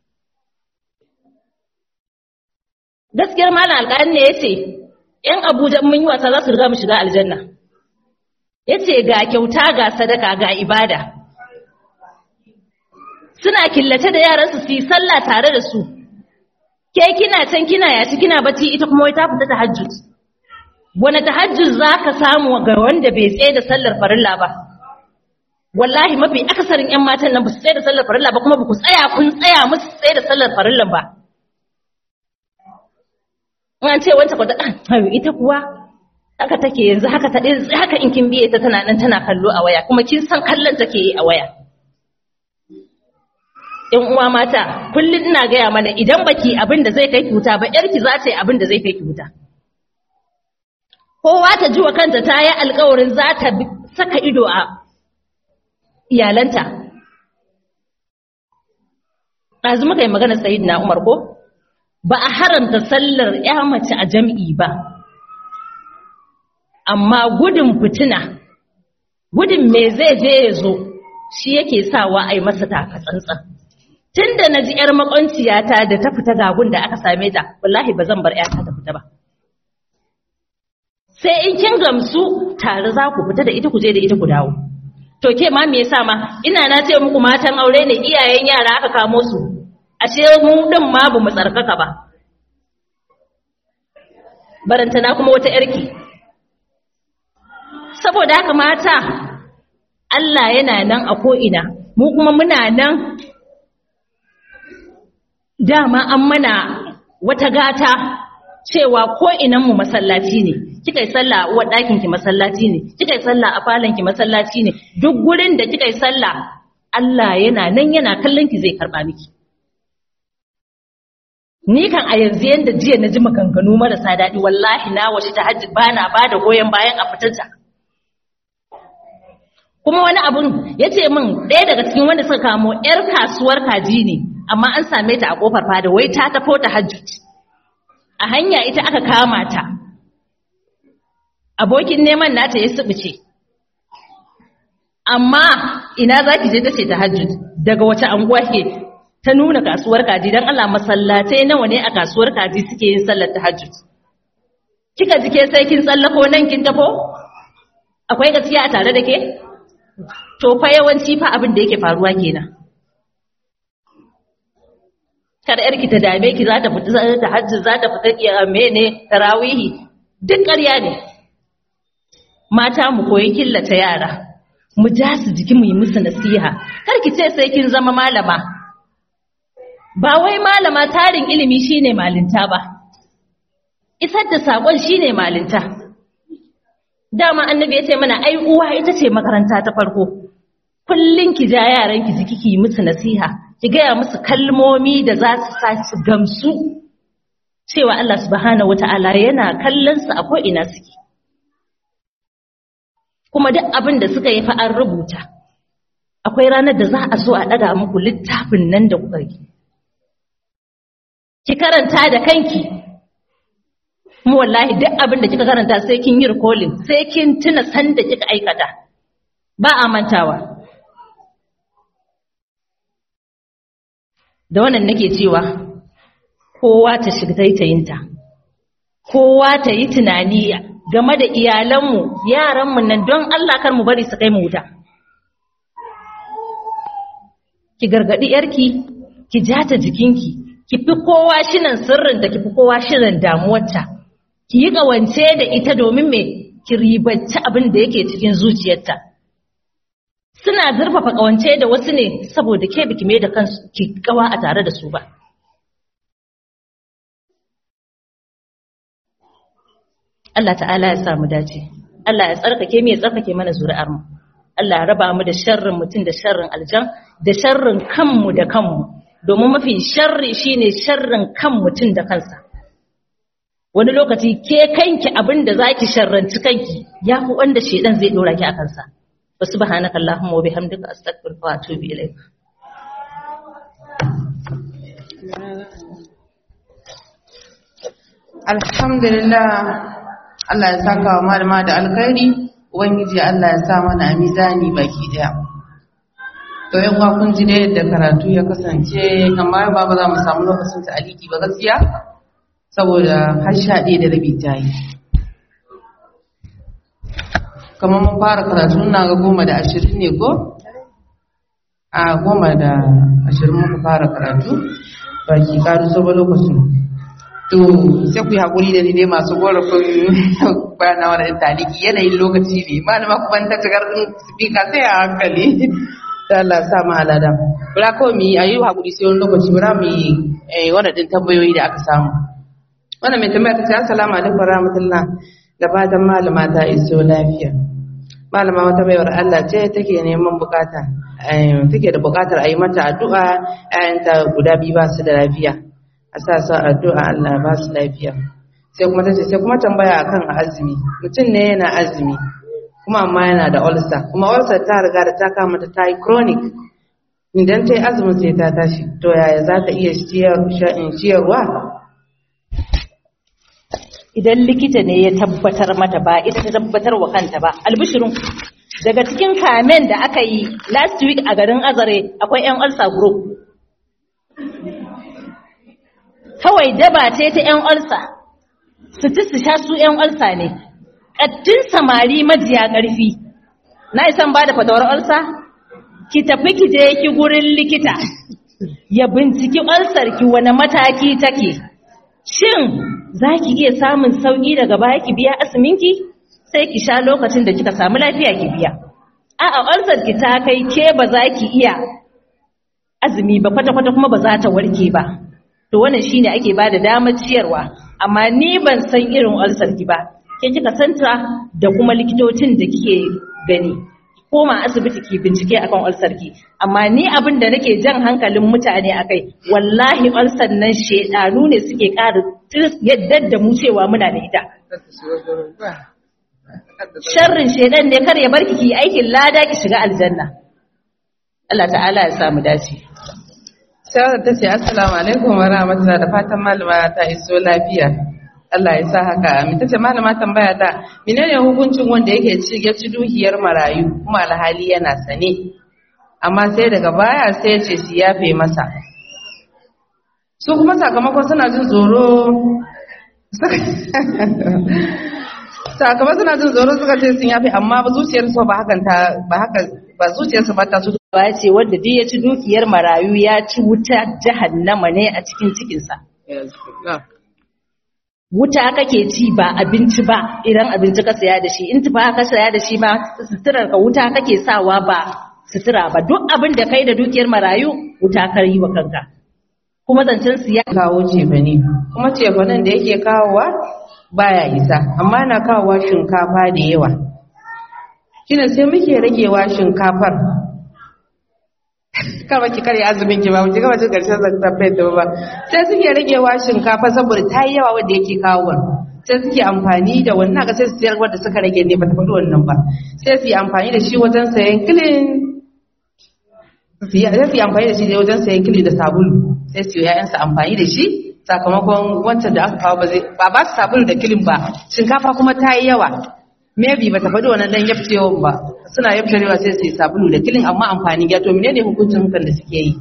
gaskiyar malam alƙalin ne yace yan abuja mun yi wasa za su riga mu shiga aljanna yace ga kyauta ga sadaka ga ibada suna killace da yaransu su yi sallah tare da su ke kina can kina yaci kina bacci ita kuma wai ta fita tahajjud wani tahajjud za ka samu ga wanda bai tsaye da sallar farilla ba wallahi mafi akasarin 'yan matan nan ba su tsaye da sallar farilla ba kuma ba ku tsaya kun tsaya musu tsaye da sallar farillan ba an ce wancan kwata ɗan ita kuwa haka take yanzu haka ta haka in kin biye ta tana nan tana kallo a waya kuma kin san kallon take yi a waya ‘yan uwa mata kullum ina gaya mana idan baki abin da zai kai ki wuta ba ‘yarki za ta yi abin da zai kai ki wuta kowa ta ji wa kanta ta yi alkawarin za ta saka ido a iyalanta. Ɗazu muka yi magana sayid na Umar ko? Ba a haranta sallar ‘ya mace a jam'i ba, amma gudun fitina, gudun me zai je ya zo shi yake sawa a yi masa taka tsantsan. Tun da na ji ‘yar makwanciyata da ta fita gagun da aka same ta, wallahi ba zan bar ‘yata ta fita ba. sai in kin gamsu tare za ku fita da ita ku je da ita ku dawo to ke ma me yasa ma ina na ce muku matan aure ne iyayen yara aka kamo su ashe mu din ma bamu tsarkaka ba barantana kuma wata yarki saboda haka mata Allah yana nan a ko'ina mu kuma muna nan dama an mana wata gata cewa ko inan mu masallaci ne kika yi sallah a uwar ɗakin ki masallaci ne kika yi sallah a falon ki masallaci ne duk gurin da kika yi sallah Allah yana nan yana kallon ki zai karba miki ni kan a yanzu yanda jiya na ji maganganu marasa daɗi wallahi na washe ta hajji ba na ba da goyon bayan a fitarta kuma wani abun ya ce min ɗaya daga cikin wanda suka kamo 'yar kasuwar kaji ne amma an same ta a ƙofar fada wai ta tafo ta hajji a hanya ita aka kama ta abokin neman nata ya subuce amma ina za ki je ta ce ta hajji daga wace anguwa ke ta nuna kasuwar kaji don Allah masallatai nawa ne a kasuwar kaji suke yin sallar tahajjud kika jike sai kin tsallako nan kin tafo akwai gaskiya a tare da ke to fa yawanci fa abin da yake faruwa kenan kada yarki ta dame ki za ta fita tahajjud za ta fita kiyame ne tarawihi duk ƙarya ne mata mu koyi killace yara mu ja su jiki mu yi musu nasiha kar ki ce sai kin zama malama ba wai malama tarin ilimi shine malinta ba isar da sakon shine malinta dama annabi ya ce mana ai uwa ita ce makaranta ta farko kullun ki ja yaran ki jiki ki musu nasiha ki gaya musu kalmomi da za su sa su gamsu cewa Allah subhanahu wata'ala yana kallon su a ko ina suke kuma duk abin da suka yi fa an rubuta akwai ranar da za a so a daga muku littafin nan da kuka yi ki karanta da kanki mu wallahi duk abin da kika karanta sai kin yi recalling sai kin tuna san da kika aikata ba a mantawa da wannan nake cewa kowa ta shiga taitayinta kowa ta yi tunani game da iyalanmu yaranmu nan don Allah kar mu bari su kai mu wuta ki gargadi yarki ki jata jikinki ki fi kowa shinan sirrinta ki fi kowa shirin damuwarta ki yi ƙawance da ita domin me ki ribanci abin da yake cikin zuciyarta suna zurfafa ƙawance da wasu ne saboda ke biki mai da kansu ki kawa a tare da su ba Allah ta'ala ya samu dace Allah ya tsarkake mu ya tsarkake mana zuri'ar mu Allah ya raba mu da sharrin mutum da sharrin aljan da sharrin kanmu da kanmu domin mafi sharri shine sharrin kan mutum da kansa wani lokaci ke kanki abin da zaki sharranci kanki ya fi wanda shedan zai dora ki a kansa wa subhanaka allahumma wa bihamdika astaghfiruka wa atubu ilaik alhamdulillah Allah ya saka wa malama da alkhairi ubangiji Allah ya sa mana a mizani baki daya to yan uwa kun ji da yadda karatu ya kasance kamar ba ba za mu samu lokacin ta aliki ba gaskiya saboda har sha ɗaya da rabi ta yi kamar mun fara karatu na ga goma da ashirin ne ko a goma da ashirin muka fara karatu ba ki karu so ba lokacin to sai ku yi haƙuri da ni dai masu gorafin bana wani taliki yanayin lokaci ne malama kuma ta cikar spika sai a hankali da Allah sa mu alada bura kawai mu yi ayi haƙuri sai wani lokaci bura mu yi wani ɗin tambayoyi da aka samu wannan mai tambaya ta ce assalamu alaikum rahmatullah da fatan malama ta iso lafiya malama wata baiwar Allah ce take neman bukata take da bukatar a yi mata addu'a ƴaƴanta guda biyu ba su da lafiya a sa su addu'a Allah ba su lafiya sai kuma tace sai kuma tambaya akan azumi mutum ne yana azumi kuma amma yana da ulcer kuma ulcer ta riga da ta kama ta ta yi chronic idan ta yi azumin sai ta tashi to yaya za ta iya ciyarwa idan likita ne ya tabbatar mata ba ita ta tabbatar wa kanta ba albishirin daga cikin kamen da aka yi last week a garin azare akwai yan ulcer group kawai daba ce ta yan ulcer su ci su sha su yan ulcer ne ƙattun samari majiya ƙarfi na isan ba da fatawar ulcer ki tafi ki je ki gurin likita ya binciki ulcer ki wani mataki take shin za ki iya samun sauƙi daga baya ki biya asiminki sai ki sha lokacin da kika samu lafiya ki biya a'a ulcer ki ta kai ke ba za ki iya azumi ba kwata-kwata kuma ba za ta warke ba to wannan shine ake ba da damar ciyarwa amma ni ban san irin ulcer ki ba ke kika santa da kuma likitocin da kike gani koma asibiti ki bincike akan ulcer ki amma ni abin da nake jan hankalin mutane akai wallahi ulcer nan shedanu ne suke ƙara yadda da mu cewa muna da ita sharrin shedan ne kar ya barki ki aikin lada ki shiga aljanna Allah ta'ala ya samu dace Shawara ta ce assalamu alaikum wa rahmatullahi da fatan malama ta iso lafiya Allah ya sa haka amin tace malama tambaya ta menene hukuncin wanda yake ci ya ci duhiyar marayu kuma alhali yana sane amma sai daga baya sai ya ce su yafe masa su kuma sakamakon suna jin tsoro sakamakon suna jin tsoro suka ce sun yafe amma ba zuciyarsu ba hakan ta ba haka ba zuciyarsu ba ta su ya ce wanda duk ya ci dukiyar marayu ya ci wuta jahannama ne a cikin cikinsa wuta kake ci ba abinci ba idan abinci ka saya da shi in tufa ka saya da shi ma suturar ka wuta kake sawa ba sutura ba duk abin da kai da dukiyar marayu wuta ka yi wa kanka kuma zancen siya kawo cefane kuma cefanen da yake kawowa baya isa amma na kawowa shinkafa da yawa shine sai muke ragewa shinkafar kama ki kare azumin ki ba mu gaba cin karshen zakafai da ba sai suke ragewa shinkafa saboda ta yi yawa wanda yake kawo sai suke amfani da wannan ga sai su sayar wanda suka rage ne ba ta faɗi wannan ba sai su yi amfani da shi wajen sayan kilin sai su yi amfani da shi ne wajen sayan kilin da sabulu sai su yi ƴaƴansu amfani da shi sakamakon wancan da aka kawo ba zai ba ba su sabulu da kilin ba shinkafa kuma ta yi yawa maybe ba ta faɗi wannan dan yafcewan ba suna yaftarewa sai su yi sabulu da kilin amma amfani ya to menene hukuncin hakan da suke yi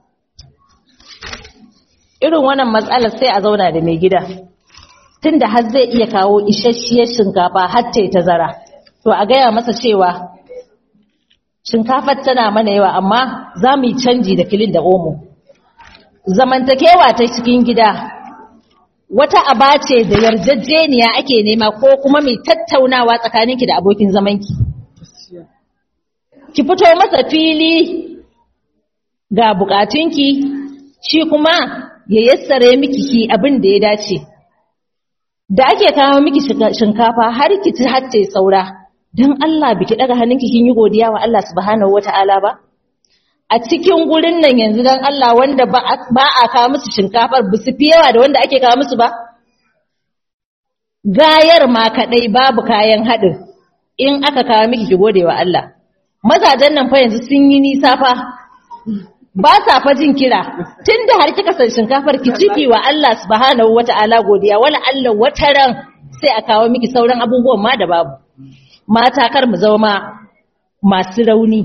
irin wannan matsalar sai a zauna da mai gida tunda har zai iya kawo isasshiyar shinkafa har ta tazara to a gaya masa cewa shinkafar tana mana yawa amma za mu yi canji da kilin da omo zamantakewa ta cikin gida wata aba ce da yarjejeniya ake nema ko kuma mai tattaunawa tsakaninki da abokin zamanki ki fito masa fili ga bukatunki shi kuma ya yassare miki ki abin da ya dace da ake kawo miki shinkafa har ki ci har ta saura don Allah biki daga hannunki kin yi godiya wa Allah subhanahu wata'ala ba a cikin gurin nan yanzu don Allah wanda ba a kawo musu shinkafar ba su fi yawa da wanda ake kawo musu ba gayar ma kadai babu kayan haɗin in aka kawo miki ki gode wa Allah mazajen nan fa yanzu sun yi nisa fa ba sa fa jin kira tunda har kika san shinkafar ki ciki wa Allah subhanahu wata'ala godiya wala Allah wataran sai a kawo miki sauran abubuwan ma da babu mata kar mu zama masu rauni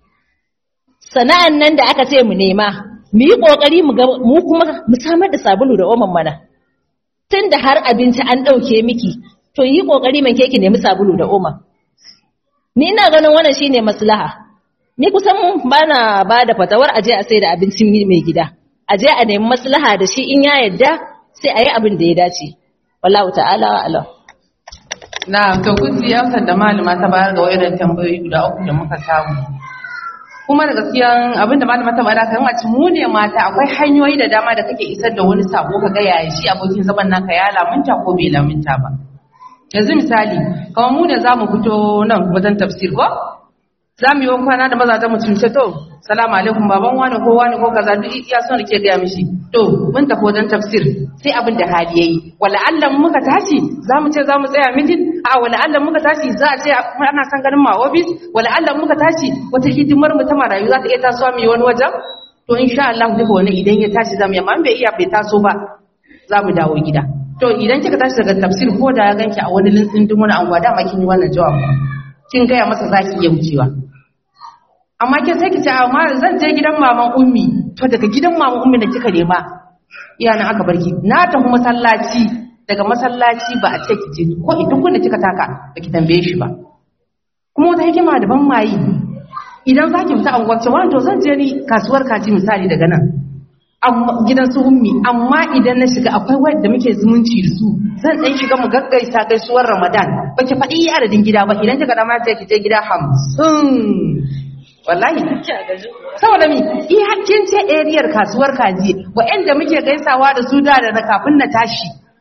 sana'an nan da aka ce mu nema mu yi kokari mu ga mu kuma mu samar da sabulu da oman mana tunda har abinci an dauke miki to yi kokari man ke ki nemi sabulu da oman ni ina ganin wannan shine maslaha ni kusan bana ba da fatawar aje a sai da abincin mai gida aje a nemi maslaha da shi in ya yadda sai a yi abin da ya dace wallahu ta'ala alam na to kun ji amsar da malama ta bayar ga wayannan tambayoyi guda uku da muka samu kuma da gaskiyan abin da malama ta bayar kan wace mu ne mata akwai hanyoyi da dama da kake isar da wani sako ka ga yaya shi abokin zaman naka ya lamunta ko bai lamunta ba yanzu misali kamar mu ne za mu fito nan wajen tafsir ko za mu yi kwana da mazajen mu cimce to salamu alaikum baban wani ko wani ko kaza duk iya son da ke gaya mishi to mun tafi wajen tafsir sai abin da hali yayi wala Allah muka tashi za mu ce za mu tsaya mitin a wala Allah muka tashi za a ce ana san ganin ma office wala Allah muka tashi wata hidimar mu ta marayu za ta iya tasowa mu yi wani wajen to insha Allah duka wani idan ya tashi za mu yi amma bai iya bai taso ba za mu dawo gida to idan kika tashi daga tafsir ko da ya ganki a wani lintsin dumuna anguwa dama kin yi wannan jawabi kin gaya masa za ki iya wucewa amma ke sai ki ce amma zan je gidan maman ummi to daga gidan maman ummi da kika nema iyanan aka barki na tafi masallaci daga masallaci ba a ce ki je ko idan kun da kika taka ba ki tambaye shi ba kuma wata hikima da ban mayi idan za ki fita anguwar cewa to zan je ni kasuwar kaji misali daga nan gidan su ummi amma idan na shiga akwai wadda muke zumunci da su zan dan shiga mu gaggaisa gaisuwar ramadan ba ki faɗi adadin gida ba idan kika dama sai ki je gida hamsin wallahi saboda mi iya kin ce ariyar kasuwar kaji wa'anda muke gaisawa da su da da kafin na tashi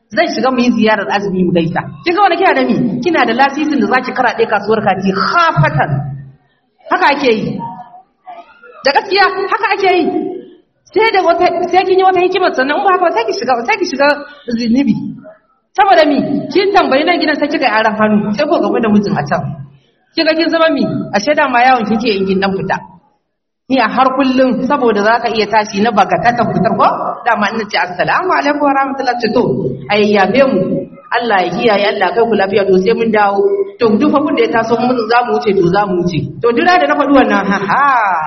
zan shiga mu yi ziyarar azumi mu gaisa kin ga wani kina da mi kina da lasisin da zaki karaɗe kasuwar kaji khafatan haka ake yi da gaskiya haka ake yi sai da wata sai kin yi wata hikimar sannan in ba haka ba sai ki shiga sai ki shiga zinubi saboda mi kin tambayi nan gidan sai kika yi aran hannu sai ko gaba da mijin a can kika kin zama mi a shaida ma yawon kike in kin dan fita ni a har kullum saboda zaka iya tashi na bagatatan fitar ko dama ina ce assalamu alaikum wa rahmatullahi to ai yabe mu Allah ya kiyaye Allah kai ku lafiya to sai mun dawo to duk fa kun da ya taso mun za mu wuce to za mu wuce to dira da na faɗi wannan ha ha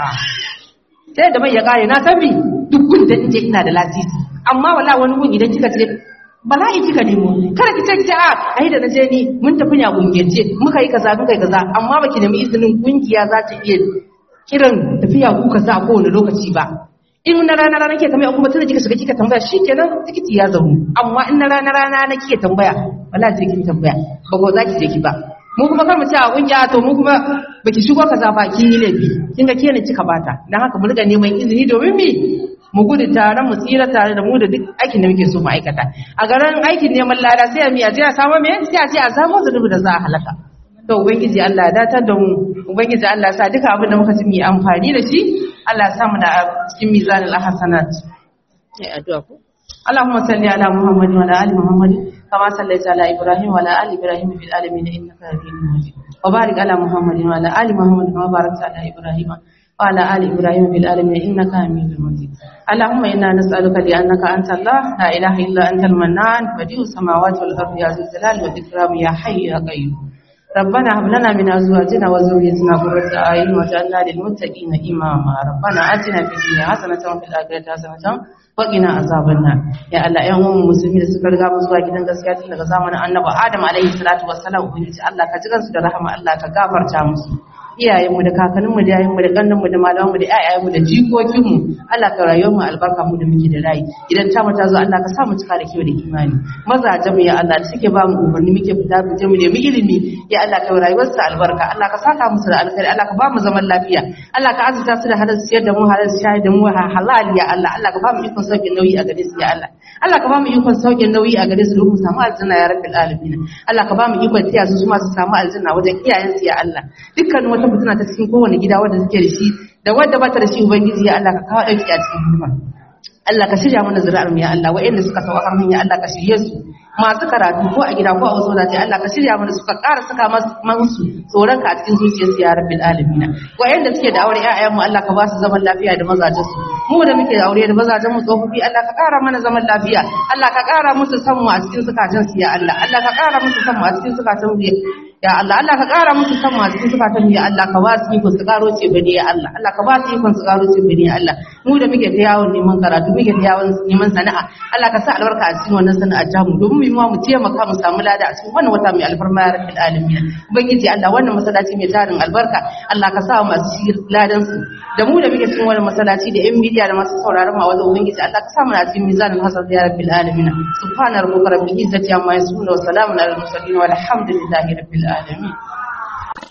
sai da mai ya kare na san bi duk gun da inje ina da lasisi amma wala wani gun idan kika ce bala'i kika nemo kada ki ce ki a ai da naje ni mun tafi ne a gungiyance muka yi kaza muka yi kaza amma baki nemi izinin kungiya za ta iya kiran tafiya ku kaza a kowane lokaci ba in na rana rana ke tambaya kuma tunda kika shiga kika tambaya shikenan tikiti ya zamu amma in na rana rana na kike tambaya wala je kin tambaya ba ko za ki je ki ba mu kuma kar mu ce a kungiya to mu kuma baki shigo kaza ba kin yi laifi kin ga kenan kika bata dan haka mu riga neman izini domin me mu gudu tare mu tsira tare da mu da duk aikin da muke so mu aikata a garin aikin neman lada sai a miya je a samu me sai a ce a samu zunubi da za a halaka to ubangiji Allah ya datar da mu ubangiji Allah ya sa duka abin da muka ji mu yi amfani da shi Allah ya sa mu da cikin mizanul hasanat sai addu'a ko اللهم صل على محمد وعلى ال محمد كما صليت على ابراهيم وعلى ال ابراهيم في العالمين انك حميد مجيد وبارك على محمد وعلى ال محمد كما باركت على ابراهيم وعلى ال ابراهيم في العالمين انك حميد مجيد اللهم انا نسالك لانك انت الله لا اله الا انت المنان بديع السماوات والارض يا ذو الجلال والاكرام يا حي يا قيوم ربنا هب لنا من ازواجنا وذريتنا قرة اعين واجعلنا للمتقين اماما ربنا اتنا في الدنيا حسنه وفي الاخره حسنه وقنا عذاب النار يا الله ƴan uwan musulmi da suka riga mu zuwa gidan gaskiya tun daga zamanin annabi Adam alaihi salatu wassalam ubangiji Allah ka ji kansu da rahama Allah ka gafarta musu iyayenmu da kakanninmu da yayanmu da kannanmu da malamanmu da ƴaƴayenmu da jikokinmu Allah ka rayuwar mu albarka mu da muke da rai idan ta mata zo Allah ka sa mu cika da kiwo da imani mazaje mu ya Allah da suke ba mu umarni muke fita mu je mu nemi ilimi ya Allah ka rayuwar su albarka Allah ka saka musu da alkhairi Allah ka ba mu zaman lafiya Allah ka azurta su da halal siyar da mu halal shayar da mu halal ya Allah Allah ka ba mu ikon sauke nauyi a gare su ya Allah Allah ka ba mu ikon sauke nauyi a gare su don mu samu aljanna ya rabbil alamin Allah ka ba mu ikon tiya su ma su samu aljanna wajen iyayensu ya Allah dukkan wata fitina ta cikin kowane gida wanda suke da shi da wanda ba ta da shi ubangiji ya Allah ka kawo dauki a cikin hidima Allah ka shirya mana zuri'ar mu ya Allah wa'anda suka sauka kan hanya Allah ka shirye su masu karatu ko a gida ko a wasu wadatai Allah ka shirya mana suka ƙara saka masu tsoron ka a cikin zuciyarsu ya rabbil alamin wa'anda suke da aure ƴaƴan mu Allah ka ba su zaman lafiya da mazajen su mu da muke da aure da mazajen mu tsofaffi Allah ka ƙara mana zaman lafiya Allah ka ƙara musu san mu a cikin zukatan su ya Allah Allah ka ƙara musu san mu a cikin zukatan mu ya Allah Allah ka ƙara musu san masu cikin zukatan ya Allah ka ba su iko su ƙaro ce bane ya Allah Allah ka ba su iko su ƙaro ce bane ya Allah mu da muke ta yawon neman karatu muke ta yawon neman sana'a Allah ka sa albarka a cikin wannan sana'a ta mu domin mu ma mu taimaka mu samu lada a cikin wannan wata mai alfarma ya rabbil alamin ubangiji Allah wannan masallaci mai tarin albarka Allah ka sa masu shi ladan su da mu da muke cikin wannan masallaci da yan media da masu sauraron ma wajen ubangiji Allah ka sa mu a cikin mizanin hasan ya rabbil alamin subhana rabbika rabbil izzati amma yasifun wa salamun alal mursalin walhamdulillahi rabbil alamin